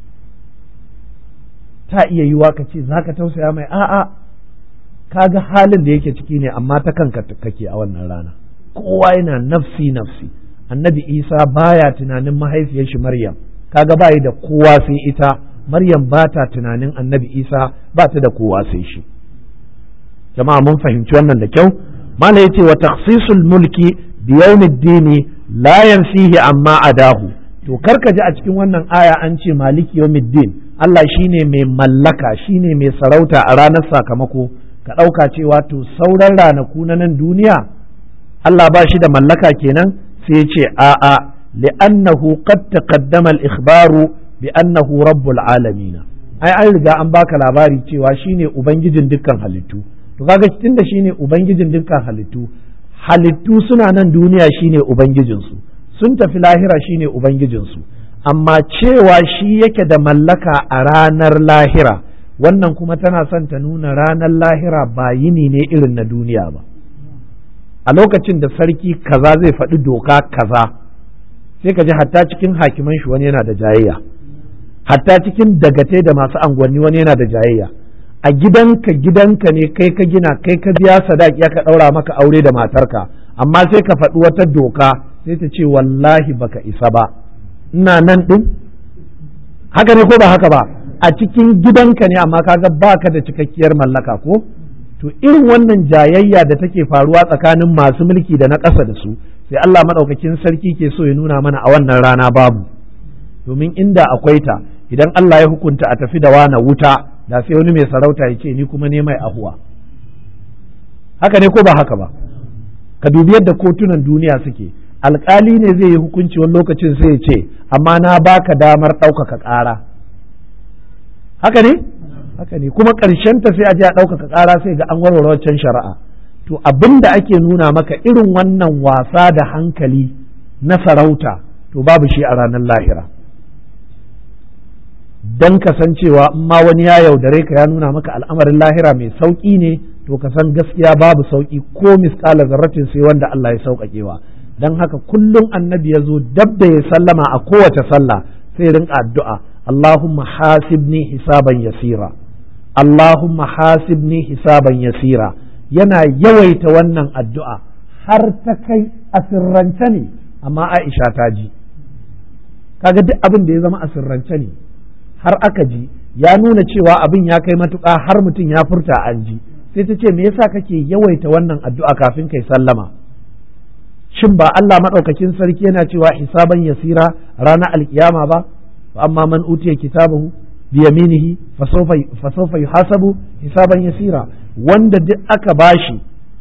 ta iya yiwa ka ce za ka tausaya mai a'a ka ga halin da yake ciki ne amma ta kanka kake a wannan rana kowa yana nafsi nafsi annabi isa baya tunanin mahaifiyar shi maryam kaga bayi da kowa sai ita maryam ba ta tunanin annabi isa ba ta da kowa sai shi jama'a mun fahimci wannan da kyau mala yace wa takhsisul mulki bi yawmiddini la yanfihi amma adahu to karka ji a cikin wannan aya an ce maliki yawmiddin Allah shine mai mallaka shine mai sarauta a ranar sakamako ka ɗauka cewa to sauran ranaku na nan duniya Allah ba shi da mallaka kenan sai ce a'a li'annahu qad taqaddama al-ikhbaru bi annahu rabbul alamin ai an riga an baka labari cewa shine ubangijin dukkan halittu to kaga tunda shine ubangijin dukkan halittu halittu suna nan duniya shine ubangijinsu sun tafi lahira shine ubangijinsu amma cewa shi yake da mallaka a ranar lahira wannan kuma tana son ta nuna ranar lahira ba yini ne irin na duniya ba a lokacin da sarki kaza zai faɗi doka kaza sai ka ji hatta cikin hakiman shi wani yana da jayayya hatta cikin dagatai da masu angwanni wani yana da jayayya a gidanka gidanka ne kai ka gina kai ka biya sadaki aka ɗaura maka aure da matarka amma sai ka faɗi wata doka sai ta ce wallahi baka isa ba ina nan ɗin haka ne ko ba haka ba a cikin gidanka ne amma kaga baka da cikakkiyar mallaka ko to irin wannan jayayya da take faruwa tsakanin masu mulki da na ƙasa da su sai Allah maɗaukakin sarki ke so ya nuna mana a wannan rana babu domin inda akwai ta idan Allah ya hukunta a tafi da wana wuta da sai wani mai sarauta ya ce ni kuma ne mai ahuwa haka ne ko ba haka ba ka dubi yadda kotunan duniya suke alkali ne zai yi hukunci wani lokacin sai ya ce amma na baka damar ɗaukaka ƙara haka ne haka ne kuma ta sai a je a ɗaukaka ƙara sai ga an warware waccan shari'a to abin da ake nuna maka irin wannan wasa da hankali na sarauta to babu shi a ranar lahira don kasancewa in ma wani ya yaudare ka ya nuna maka al'amarin lahira mai sauƙi ne to ka san gaskiya babu sauƙi ko misƙala zarratin sai wanda Allah ya sauƙaƙewa don haka kullum annabi ya zo dab da ya sallama a kowace sallah sai rinka addu'a Allahumma hasibni hisaban yasira Allahumma hasibni hisaban yasira yana yawaita wannan addu'a har ta kai a sirrance ne amma Aisha ta ji kaga duk abin da ya zama a sirrance ne har aka ji ya nuna cewa abin ya kai matuƙa har mutum ya furta an ji sai ta ce me yasa kake yawaita wannan addu'a kafin kai sallama shin ba Allah maɗaukakin sarki yana cewa hisaban yasira ranar alkiyama ba amma man utiya kitabahu bi yaminihi fa sawfa yuhasabu hisaban yasira wanda duk aka bashi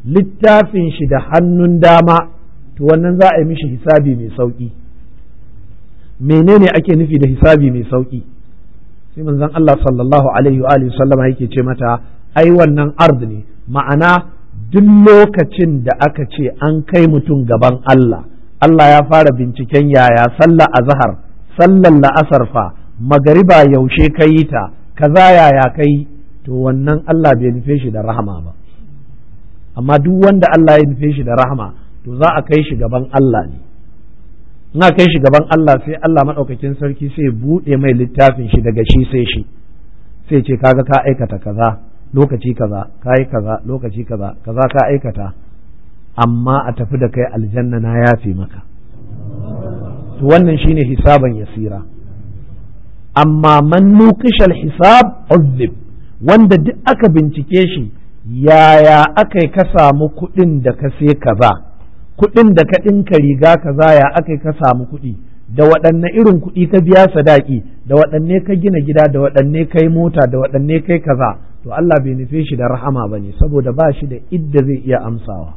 littafin shi da hannun dama to wannan za a yi mishi hisabi mai sauki menene ake nufi da hisabi mai sauki sai manzon Allah sallallahu alaihi wa alihi sallama yake ce mata ai wannan ard ne ma'ana duk lokacin da aka ce an kai mutum gaban Allah Allah ya fara binciken yaya sallah azhar sallar la'asar fa magariba yaushe ka yi ta kaza yaya kai to wannan Allah bai nufe shi da rahama ba amma duk wanda Allah ya nufe shi da rahama to za a kai shi gaban Allah ne in a kai shi gaban Allah sai Allah maɗaukakin sarki sai buɗe mai littafin shi daga shi sai shi sai ce kaga ka aikata kaza lokaci kaza ka yi kaza lokaci kaza kaza ka aikata amma a tafi da kai aljanna na yafe maka to wannan shine hisaban yasira amma man nuqishal hisab uzib wanda duk aka bincike shi yaya aka ka samu kuɗin da ka sai kaza kuɗin da ka ɗinka riga kaza ya aka ka samu kuɗi da waɗanne irin kuɗi ka biya sadaki da waɗanne ka gina gida da waɗanne kai mota da waɗanne kai kaza to Allah bai nufe shi da rahama ba ne saboda ba shi da idda zai iya amsawa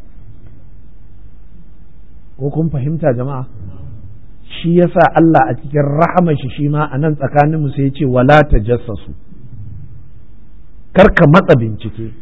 ko kun fahimta jama'a shi yasa Allah a cikin rahama shi shi ma a nan tsakaninmu sai ya ce wala ta jassasu karka matsa bincike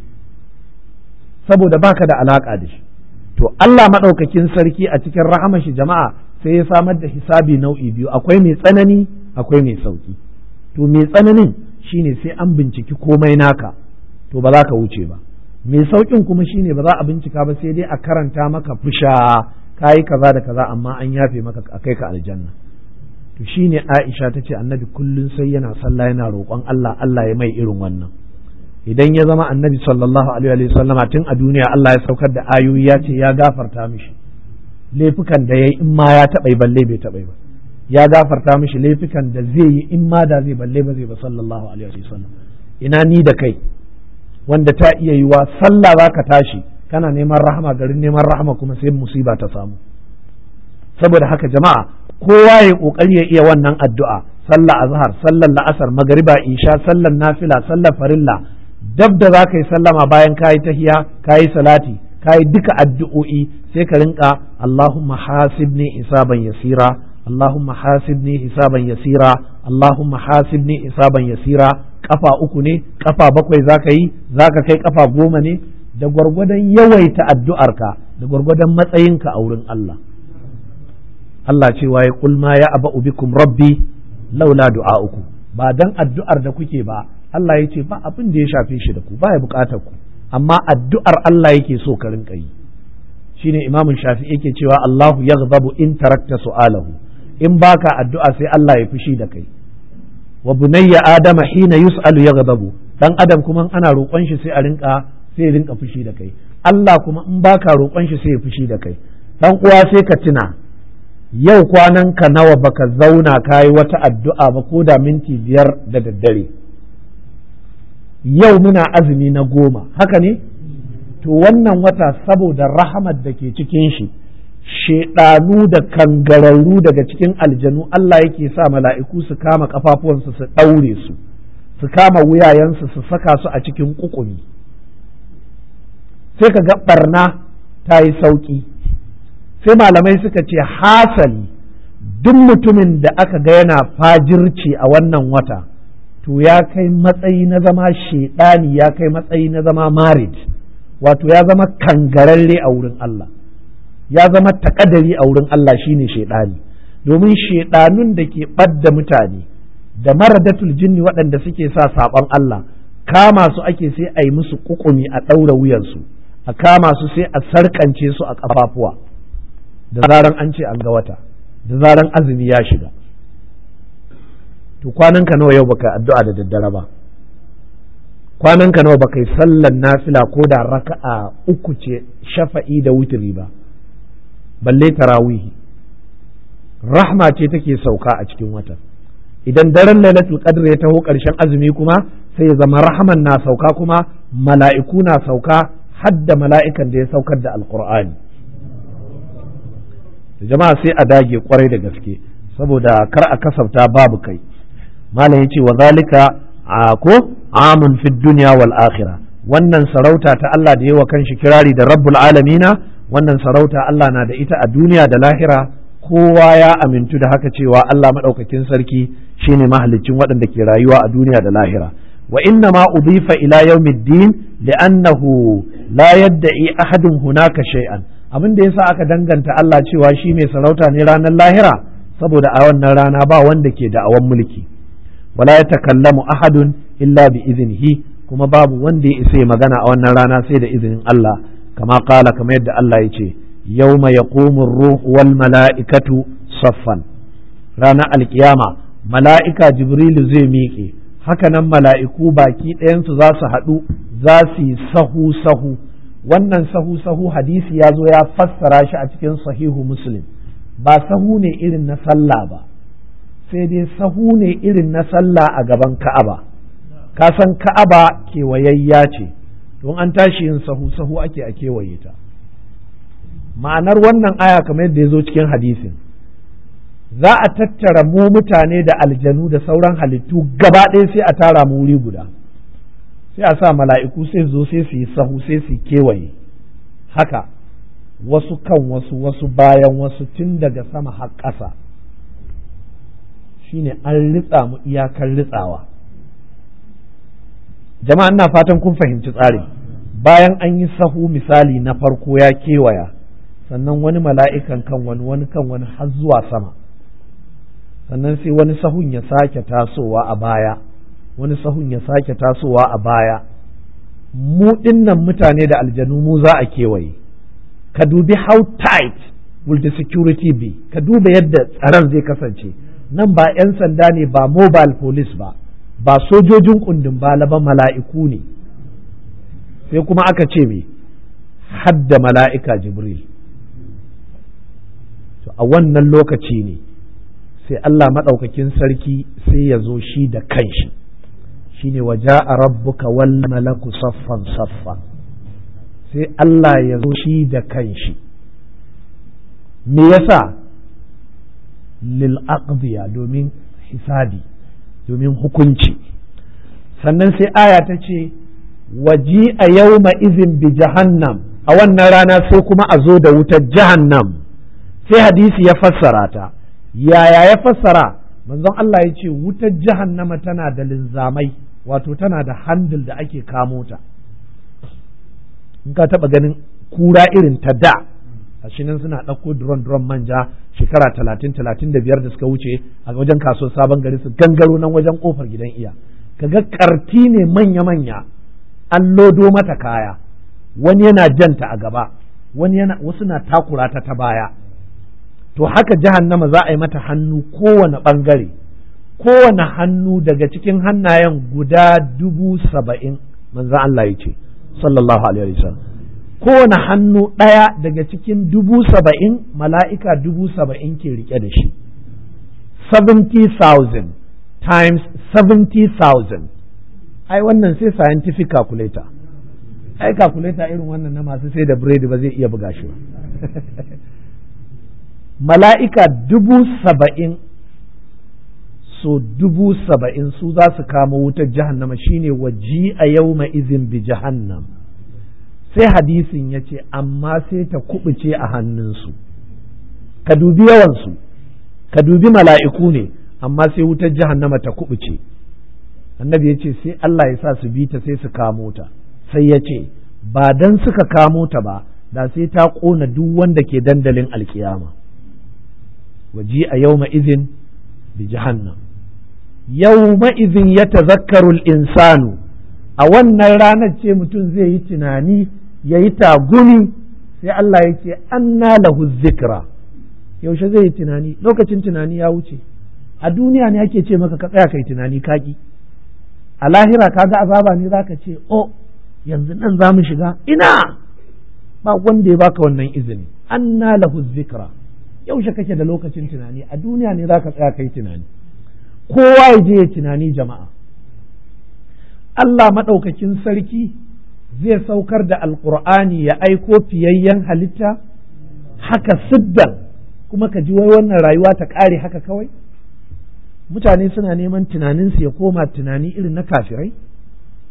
saboda baka da alaka da shi to Allah maɗaukakin sarki a cikin rahama shi jama'a sai ya samar da hisabi nau'i biyu akwai mai tsanani akwai mai sauki to mai tsananin shine sai an binciki komai naka to ba za ka wuce ba mai saukin kuma shine ba za a bincika ba sai dai a karanta maka fusha kayi kaza da kaza amma an yafe maka a kai ka aljanna to shine Aisha ta ce annabi kullun sai yana sallah yana roƙon Allah Allah ya mai irin wannan idan ya zama annabi sallallahu alaihi wa sallama tun a duniya Allah ya saukar da ayoyi ya ce ya gafarta mishi laifukan da yayi in ma ya taɓa balle bai taɓa ba ya gafarta mishi laifukan da zai yi in ma da zai balle ba zai ba sallallahu alaihi wa sallam ina ni da kai wanda ta iya yiwa sallah zaka tashi kana neman rahama garin neman rahama kuma sai musiba ta samu saboda haka jama'a kowa ya kokari ya iya wannan addu'a sallah azhar sallar la'asar magariba isha sallar nafila sallar farilla dab da za ka yi sallama bayan ka yi tahiya ka yi salati ka yi duka addu'o'i sai ka rinka Allahumma hasibni hisaban yasira Allahumma hasibni hisaban yasira Allahumma hasibni hisaban yasira kafa uku ne kafa bakwai za ka yi za ka kai kafa goma ne da gwargwadon yawaita addu'arka da gwargwadon matsayinka a wurin Allah Allah cewa ya kulma ya aba bikum rabbi laula du'a'uku ba dan addu'ar da kuke ba Allah ya ce ba abin da ya shafe shi da ku ba ya bukatar ku amma addu'ar Allah yake so ka rinka yi shine imamun shafi yake cewa Allahu yaghdabu in tarakta su'alahu in baka addu'a sai Allah ya fushi da kai wa bunayya adama hina yus'alu yaghdabu dan adam kuma ana roƙon shi sai a rinka sai ya rinka fushi da kai Allah kuma in baka roƙon shi sai ya fushi da kai dan uwa sai ka tuna yau kwanan ka nawa baka zauna kayi wata addu'a ba ko da minti biyar da daddare yau muna azumi na goma haka ne to wannan wata saboda rahamar da ke cikin shi shedanu da kangararru daga cikin aljanu Allah yake sa mala'iku su kama kafafuwansu su ɗaure su su kama wuyayensu su saka su a cikin kukumi sai ka ga barna ta yi sauƙi sai malamai suka ce hasali duk mutumin da aka ga yana fajirci a wannan wata to ya kai matsayi na zama shaidani ya kai matsayi na zama marid wato ya zama kangararre a wurin Allah ya zama takadari a wurin Allah shine shaidani domin shaidanun da ke ɓadda mutane da maradatul jinni waɗanda suke sa saɓon Allah kama su ake sai a yi musu kukumi a ɗaura wuyansu a kama su sai a sarkance su a ƙafafuwa da zaran an ce an ga wata da zaran azumi ya shiga to kwananka nawa yau baka addu'a da daddare ba kwananka nawa baka yi sallan nafila ko da raka'a uku ce shafa'i da wutiri ba balle tarawihi rahma ce take sauka a cikin wata idan daren lailatul qadr ya taho karshen azumi kuma sai ya zama rahman na sauka kuma mala'iku na sauka hadda mala'ikan da ya saukar da alqur'ani jama'a sai a dage kwarai da gaske saboda kar a kasafta babu kai malam yace wa zalika a ko amun fi dunya wal akhirah wannan sarauta ta Allah da yawa kanshi kirari da rabbul alamina wannan sarauta Allah na da ita a duniya da lahira kowa ya amintu da haka cewa Allah maɗaukakin sarki shine mahalicin waɗanda ke rayuwa a duniya da lahira wa inna ma udifa ila yawmiddin li'annahu la yadda'i ahadun hunaka shay'an abin da yasa aka danganta Allah cewa shi mai sarauta ne ranar lahira saboda a wannan rana ba wanda ke da'awan mulki wala yatakallamu ahadun illa bi iznihi kuma babu wanda ya isa magana a wannan rana sai da izinin Allah kama kala kamar yadda Allah ya ce yawma yaqumu ruh wal mala'ikatu saffan ranar alkiyama mala'ika jibrilu zai miƙe hakanan mala'iku baki ɗayansu za su haɗu za su yi sahu sahu wannan sahu sahu hadisi ya zo ya fassara shi a cikin sahihu muslim ba sahu ne irin na sallah ba sai dai sahu ne irin na sallah a gaban ka'aba ka san ka'aba kewayayya ce don an tashi yin sahu sahu ake a kewaye ta ma'anar wannan aya kamar yadda ya zo cikin hadisin za a tattara mu mutane da aljanu da sauran halittu gaba ɗaya sai a tara mu wuri guda sai a sa mala'iku sai zo sai su yi sahu sai su kewaye haka wasu kan wasu wasu bayan wasu tun daga sama har ƙasa shine an ritsa mu iyakar ritsawa jama'a ina fatan kun fahimci tsari bayan an yi sahu misali na farko ya kewaya sannan wani mala'ikan kan wani wani kan wani har zuwa sama sannan sai wani sahun ya sake tasowa a baya wani sahun ya sake tasowa a baya mu dinnan mutane da aljanu mu za a kewaye ka dubi how tight will the security be ka duba yadda tsaron zai kasance nan ba 'yan sanda ne ba mobile police ba ba sojojin kundin bala ba mala'iku ne sai kuma aka ce me hadda mala'ika jibril to a wannan lokaci ne sai Allah maɗaukakin sarki sai ya zo shi da kanshi shine waje a rabbuka wal malaku saffan saffa sai Allah ya zo shi da kanshi me yasa lil aqdiya domin hisabi domin hukunci sannan sai aya ta ce waji a yau izin bi jahannam a wannan rana sai kuma a zo da wutar jahannam sai hadisi ya fassara ta yaya ya fassara manzon Allah ya ce wutar jahannama tana da linzamai wato tana da handil da ake kamo ta in ka taba ganin kura irin ta da a nan suna ɗauko duron duron manja shekara talatin talatin da biyar da suka wuce a wajen kasuwar sabon gari su gangaro nan wajen kofar gidan iya kaga karti ne manya manya an lodo mata kaya wani yana janta a gaba wani yana wasu na takura ta ta baya to haka jahannama za a yi mata hannu kowane ɓangare kowane hannu daga cikin hannayen guda dubu saba'in manzan Allah ya ce sallallahu alaihi wasallam kowane hannu ɗaya daga cikin dubu saba'in mala'ika dubu saba'in ke rike da shi 70,000 times 70,000 ai wannan sai scientific calculator ai calculator irin wannan na masu sai da biredi ba zai iya buga shi ba mala'ika dubu saba'in so dubu saba'in su za su kama wutar jahannama shine waji a yau izin bi jahannam sai hadisin ya ce amma sai ta kubuce a hannunsu ka dubi yawansu ka dubi mala'iku ne amma sai wutar jahannama ta kubuce annabi ya ce sai Allah ya sa su bi ta sai su kamo ta sai ya ce ba dan suka kamo ta ba da sai ta ƙona duk wanda ke dandalin alkiyama waji a yau izin bi jahannam yau izin ya tazakkarul insanu a wannan ranar ce mutum zai yi tunani ya yi tagumi sai Allah ya ce anna lahu zikra yaushe zai yi tunani lokacin tunani ya wuce a duniya ne ake ce maka ka tsaya kai tunani kaki a lahira kaga azaba ne zaka ce o yanzu nan za mu shiga ina ba wanda ya baka wannan izini anna lahu zikra yaushe kake da lokacin tunani a duniya ne zaka tsaya kai tunani kowa ya je ya tunani jama'a Allah maɗaukakin sarki zai saukar da alƙur'ani ya aiko fiyayyen halitta haka siddan kuma ka ji wai wannan rayuwa ta ƙare haka kawai mutane suna neman tunaninsu ya koma tunani irin na kafirai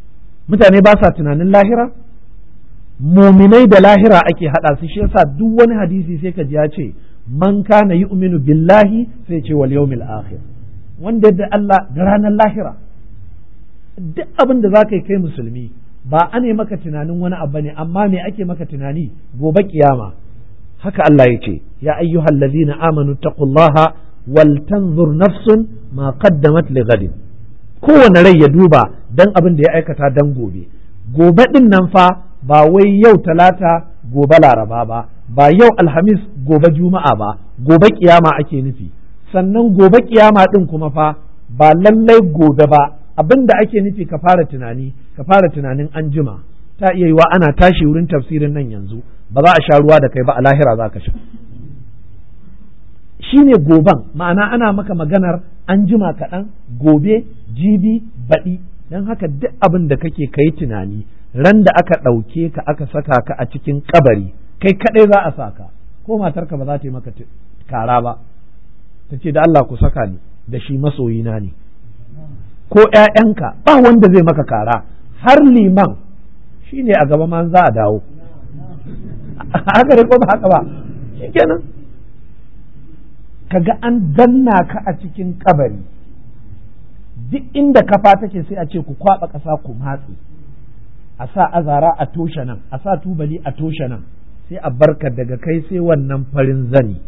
mutane ba sa tunanin lahira muminai da lahira ake haɗa su shi yasa duk wani hadisi sai ka ji ya ce man kana yu'minu billahi sai ce wal yawmil akhir wanda da Allah da ranar lahira duk abin da zaka yi kai musulmi ba a ne maka tunanin wani abu ne amma me ake maka tunani gobe kiyama haka Allah ya ce ya ayyuhal ladzina amanu taqullaha wal tanzur nafsun ma qaddamat li ghadin kowane rai ya duba dan abin da ya aikata dan gobe gobe din nan fa ba wai yau talata gobe laraba ba ba yau alhamis gobe juma'a ba gobe kiyama ake nufi sannan gobe kiyama din kuma fa ba lallai gobe ba abin da ake nufi ka fara tunani ka fara tunanin an jima ta iya yiwa ana tashi wurin tafsirin nan yanzu ba za a sha ruwa da kai ba a lahira za ka sha shi ne goban ma'ana ana maka maganar an jima kaɗan gobe jibi baɗi don haka duk abin da kake kai tunani ran da aka ɗauke ka aka saka ka a cikin kabari kai kaɗai za a saka ko matarka ba za ta yi maka kara ba ta ce da Allah ku saka ni da shi masoyina ne ko ‘ya'yanka ba wanda zai maka kara har liman shi ne a gaba ma za a dawo haka da ko ba haka ba shi kenan kaga an danna ka a cikin kabari duk inda kafa take sai a ce ku kwaba ƙasa ku matse a sa azara a toshe nan a sa tubali a toshe nan sai a barka daga kai sai wannan farin zani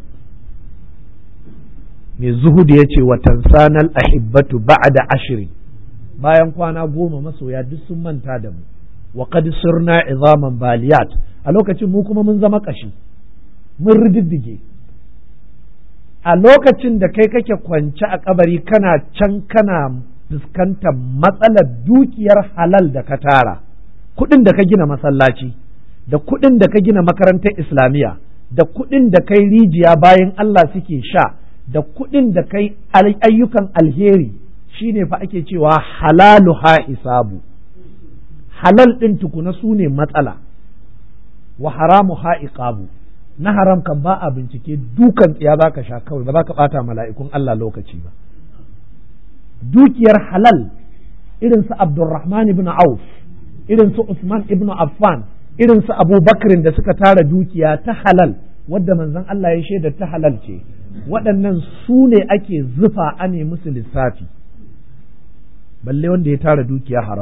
mai zuhudu ya ce watan sanal ahibbatu ba'da ashiri bayan kwana goma masoya duk sun manta da mu wa qad sirna izaman baliyat a lokacin mu kuma mun zama kashi mun rididdige a lokacin da kai kake kwance a kabari kana can kana fuskantar matsalar dukiyar halal da ka tara kuɗin da ka gina masallaci da kuɗin da ka gina makarantar islamiyya da kuɗin da kai rijiya bayan Allah suke sha da kuɗin da kai ayyukan alheri shine fa ake cewa halalu ha isabu halal ɗin tukuna su ne matsala wa haramu ha iqabu na haram kan ba a bincike dukan tsiya za ka sha kawai ba za ka ɓata mala'ikun Allah lokaci ba dukiyar halal irin su Abdurrahman ibn Auf irin su Usman ibn Affan irin su Abu Bakrin da suka tara dukiya ta halal wadda manzon Allah ya shaida ta halal ce waɗannan su ne ake zufa a ne musu lissafi balle wanda ya tara dukiya haram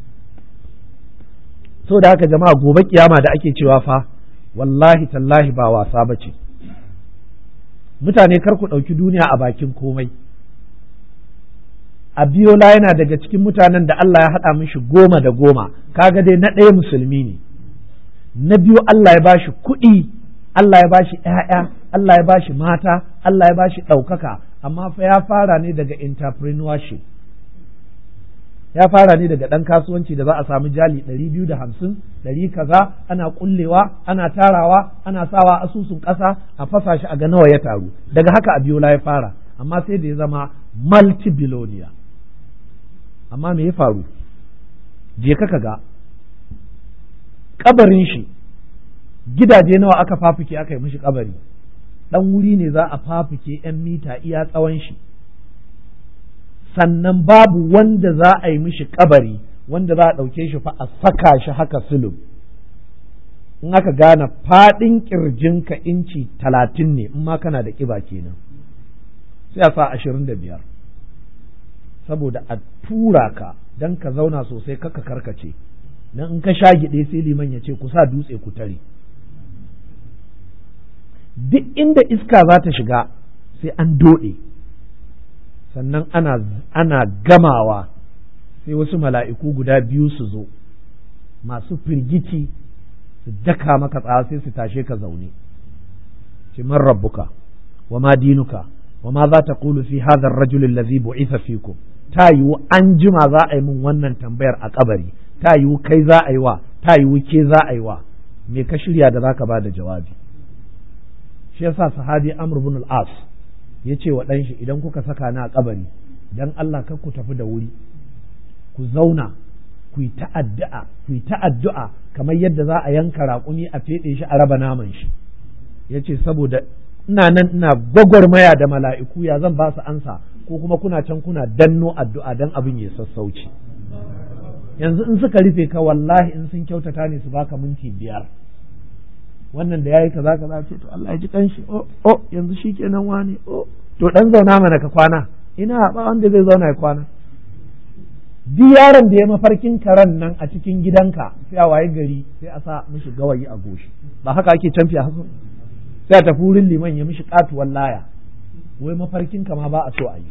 so da haka jama'a gobe kiyama da ake cewa fa wallahi tallahi ba wasa ba ce mutane kar ku ɗauki duniya a bakin komai Abiola yana daga cikin mutanen da Allah ya haɗa mishi goma da goma kaga dai na ɗaya musulmi ne na biyu Allah ya bashi kuɗi Allah ya bashi ‘ya'ya Allah ya bashi mata Allah ya bashi ɗaukaka amma fa ya fara ne daga entrepreneurship ya fara ne daga ɗan kasuwanci da za a samu jali ɗari biyu da hamsin ɗari kaza ana ƙullewa ana tarawa ana sawa asusun ƙasa a fasa shi a ga nawa ya taru daga haka abiola ya fara amma sai da ya zama multi-billionaire amma me ya faru je ka ga kabarin shi gidaje nawa aka fafuke aka yi mishi kabari ɗan wuri ne za a fafuke 'yan mita iya tsawon shi sannan babu wanda za a yi mishi kabari wanda za a ɗauke shi fa a saka shi haka sulub in aka gane faɗin ƙirjinka inci talatin ne in ma kana da ƙiba kenan sai a sa ashirin da biyar saboda a tura ka don ka zauna sosai kaka karkace don in ka sha giɗe sai liman ya ce ku sa dutse ku tare duk inda iska za ta shiga sai an doɗe sannan ana, ana gamawa sai wasu mala'iku guda biyu su zo masu firgici su daka maka tsawa sai su tashe ka zaune ce man rabbuka wa ma dinuka wa ma za ta kulu fi hadha ar-rajul allazi bu'itha fikum ta yiwu an jima za a yi min wannan tambayar a kabari ta yiwu kai za a yi wa ta yiwu ke za a yi wa me ka shirya da zaka ba da jawabi shi yasa sahabi amr ibn al-as ya ce wa ɗanshi idan kuka saka ni a kabari dan Allah kar ku tafi da wuri ku zauna ku yi ta'addu'a ku yi ta'addu'a kamar yadda za a yanka raƙumi a feɗe shi a raba naman shi ya ce saboda ina nan ina gwagwarmaya da mala'iku ya zan ba su ansa ko kuma kuna can kuna danno addu'a dan abin ya sassauci yanzu in suka rufe ka wallahi in sun kyautata ne su baka minti biyar wannan da yayi kaza kaza ce to Allah ya ji kanshi oh oh yanzu shikenan wani oh to dan zauna mana ka kwana ina ba wanda zai zauna ya kwana duk yaron da ya mafarkin karen nan a cikin gidanka sai a waye gari sai a sa mishi gawayi a goshi ba haka ake canfi a haka sai a tafi wurin liman ya mishi katuwar laya wai mafarkin ka ma ba a so a yi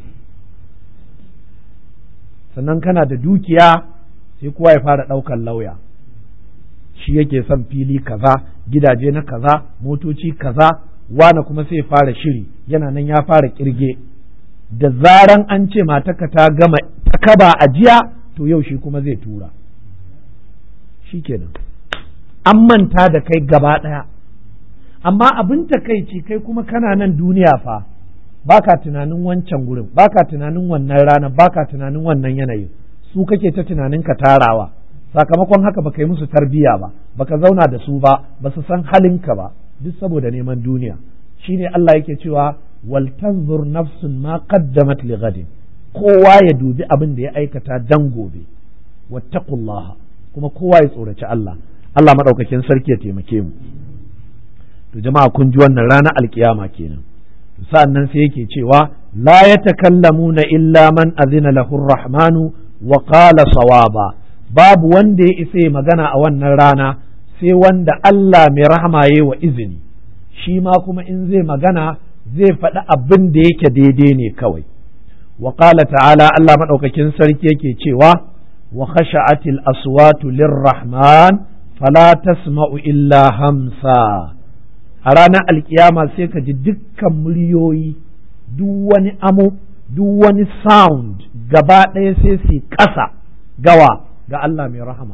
sannan kana da dukiya sai kowa ya fara ɗaukar lauya shi yake son fili kaza gidaje na kaza motoci kaza wane kuma sai fara shiri yana nan ya fara kirge da zaran an ce mataka ta gama ta kaba a jiya to yau shi kuma zai tura shi kenan an manta da kai gaba ɗaya amma abin takaici kai kuma kana nan duniya fa baka tunanin wancan gurin baka tunanin wannan rana baka tunanin wannan yanayin su kake ta tunanin ka tarawa sakamakon haka baka yi musu tarbiya ba baka zauna da su ba ba su san halinka ba duk saboda neman duniya shine Allah yake cewa wal tanzur nafsun ma qaddamat li ghadin kowa ya dubi abin da ya aikata dan gobe wattaqullaha kuma kowa ya tsoraci Allah Allah madaukakin sarki ya taimake mu to jama'a kun ji wannan ranar alkiyama kenan sa'annan sai yake cewa la yatakallamuna illa man azina lahu rahmanu wa qala sawaba babu wanda ya isa magana a wannan rana sai wanda Allah mai rahama ya wa izini shi ma kuma in zai magana zai faɗi abin da yake daidai ne kawai wa qala ta'ala Allah maɗaukakin sarki yake cewa wa khasha'atil aswatu lirrahman fala tasma'u illa hamsa a ranar alkiyama sai ka ji dukkan muryoyi duk wani amo duk wani sound gaba ɗaya sai su ƙasa gawa ga Allah mai rahama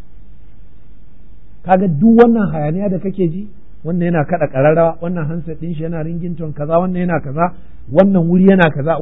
kaga duk wannan hayaniya da kake ji wannan yana kada ƙararrawa wannan hansa ɗin shi yana ringington kaza wannan yana kaza wannan wuri yana kaza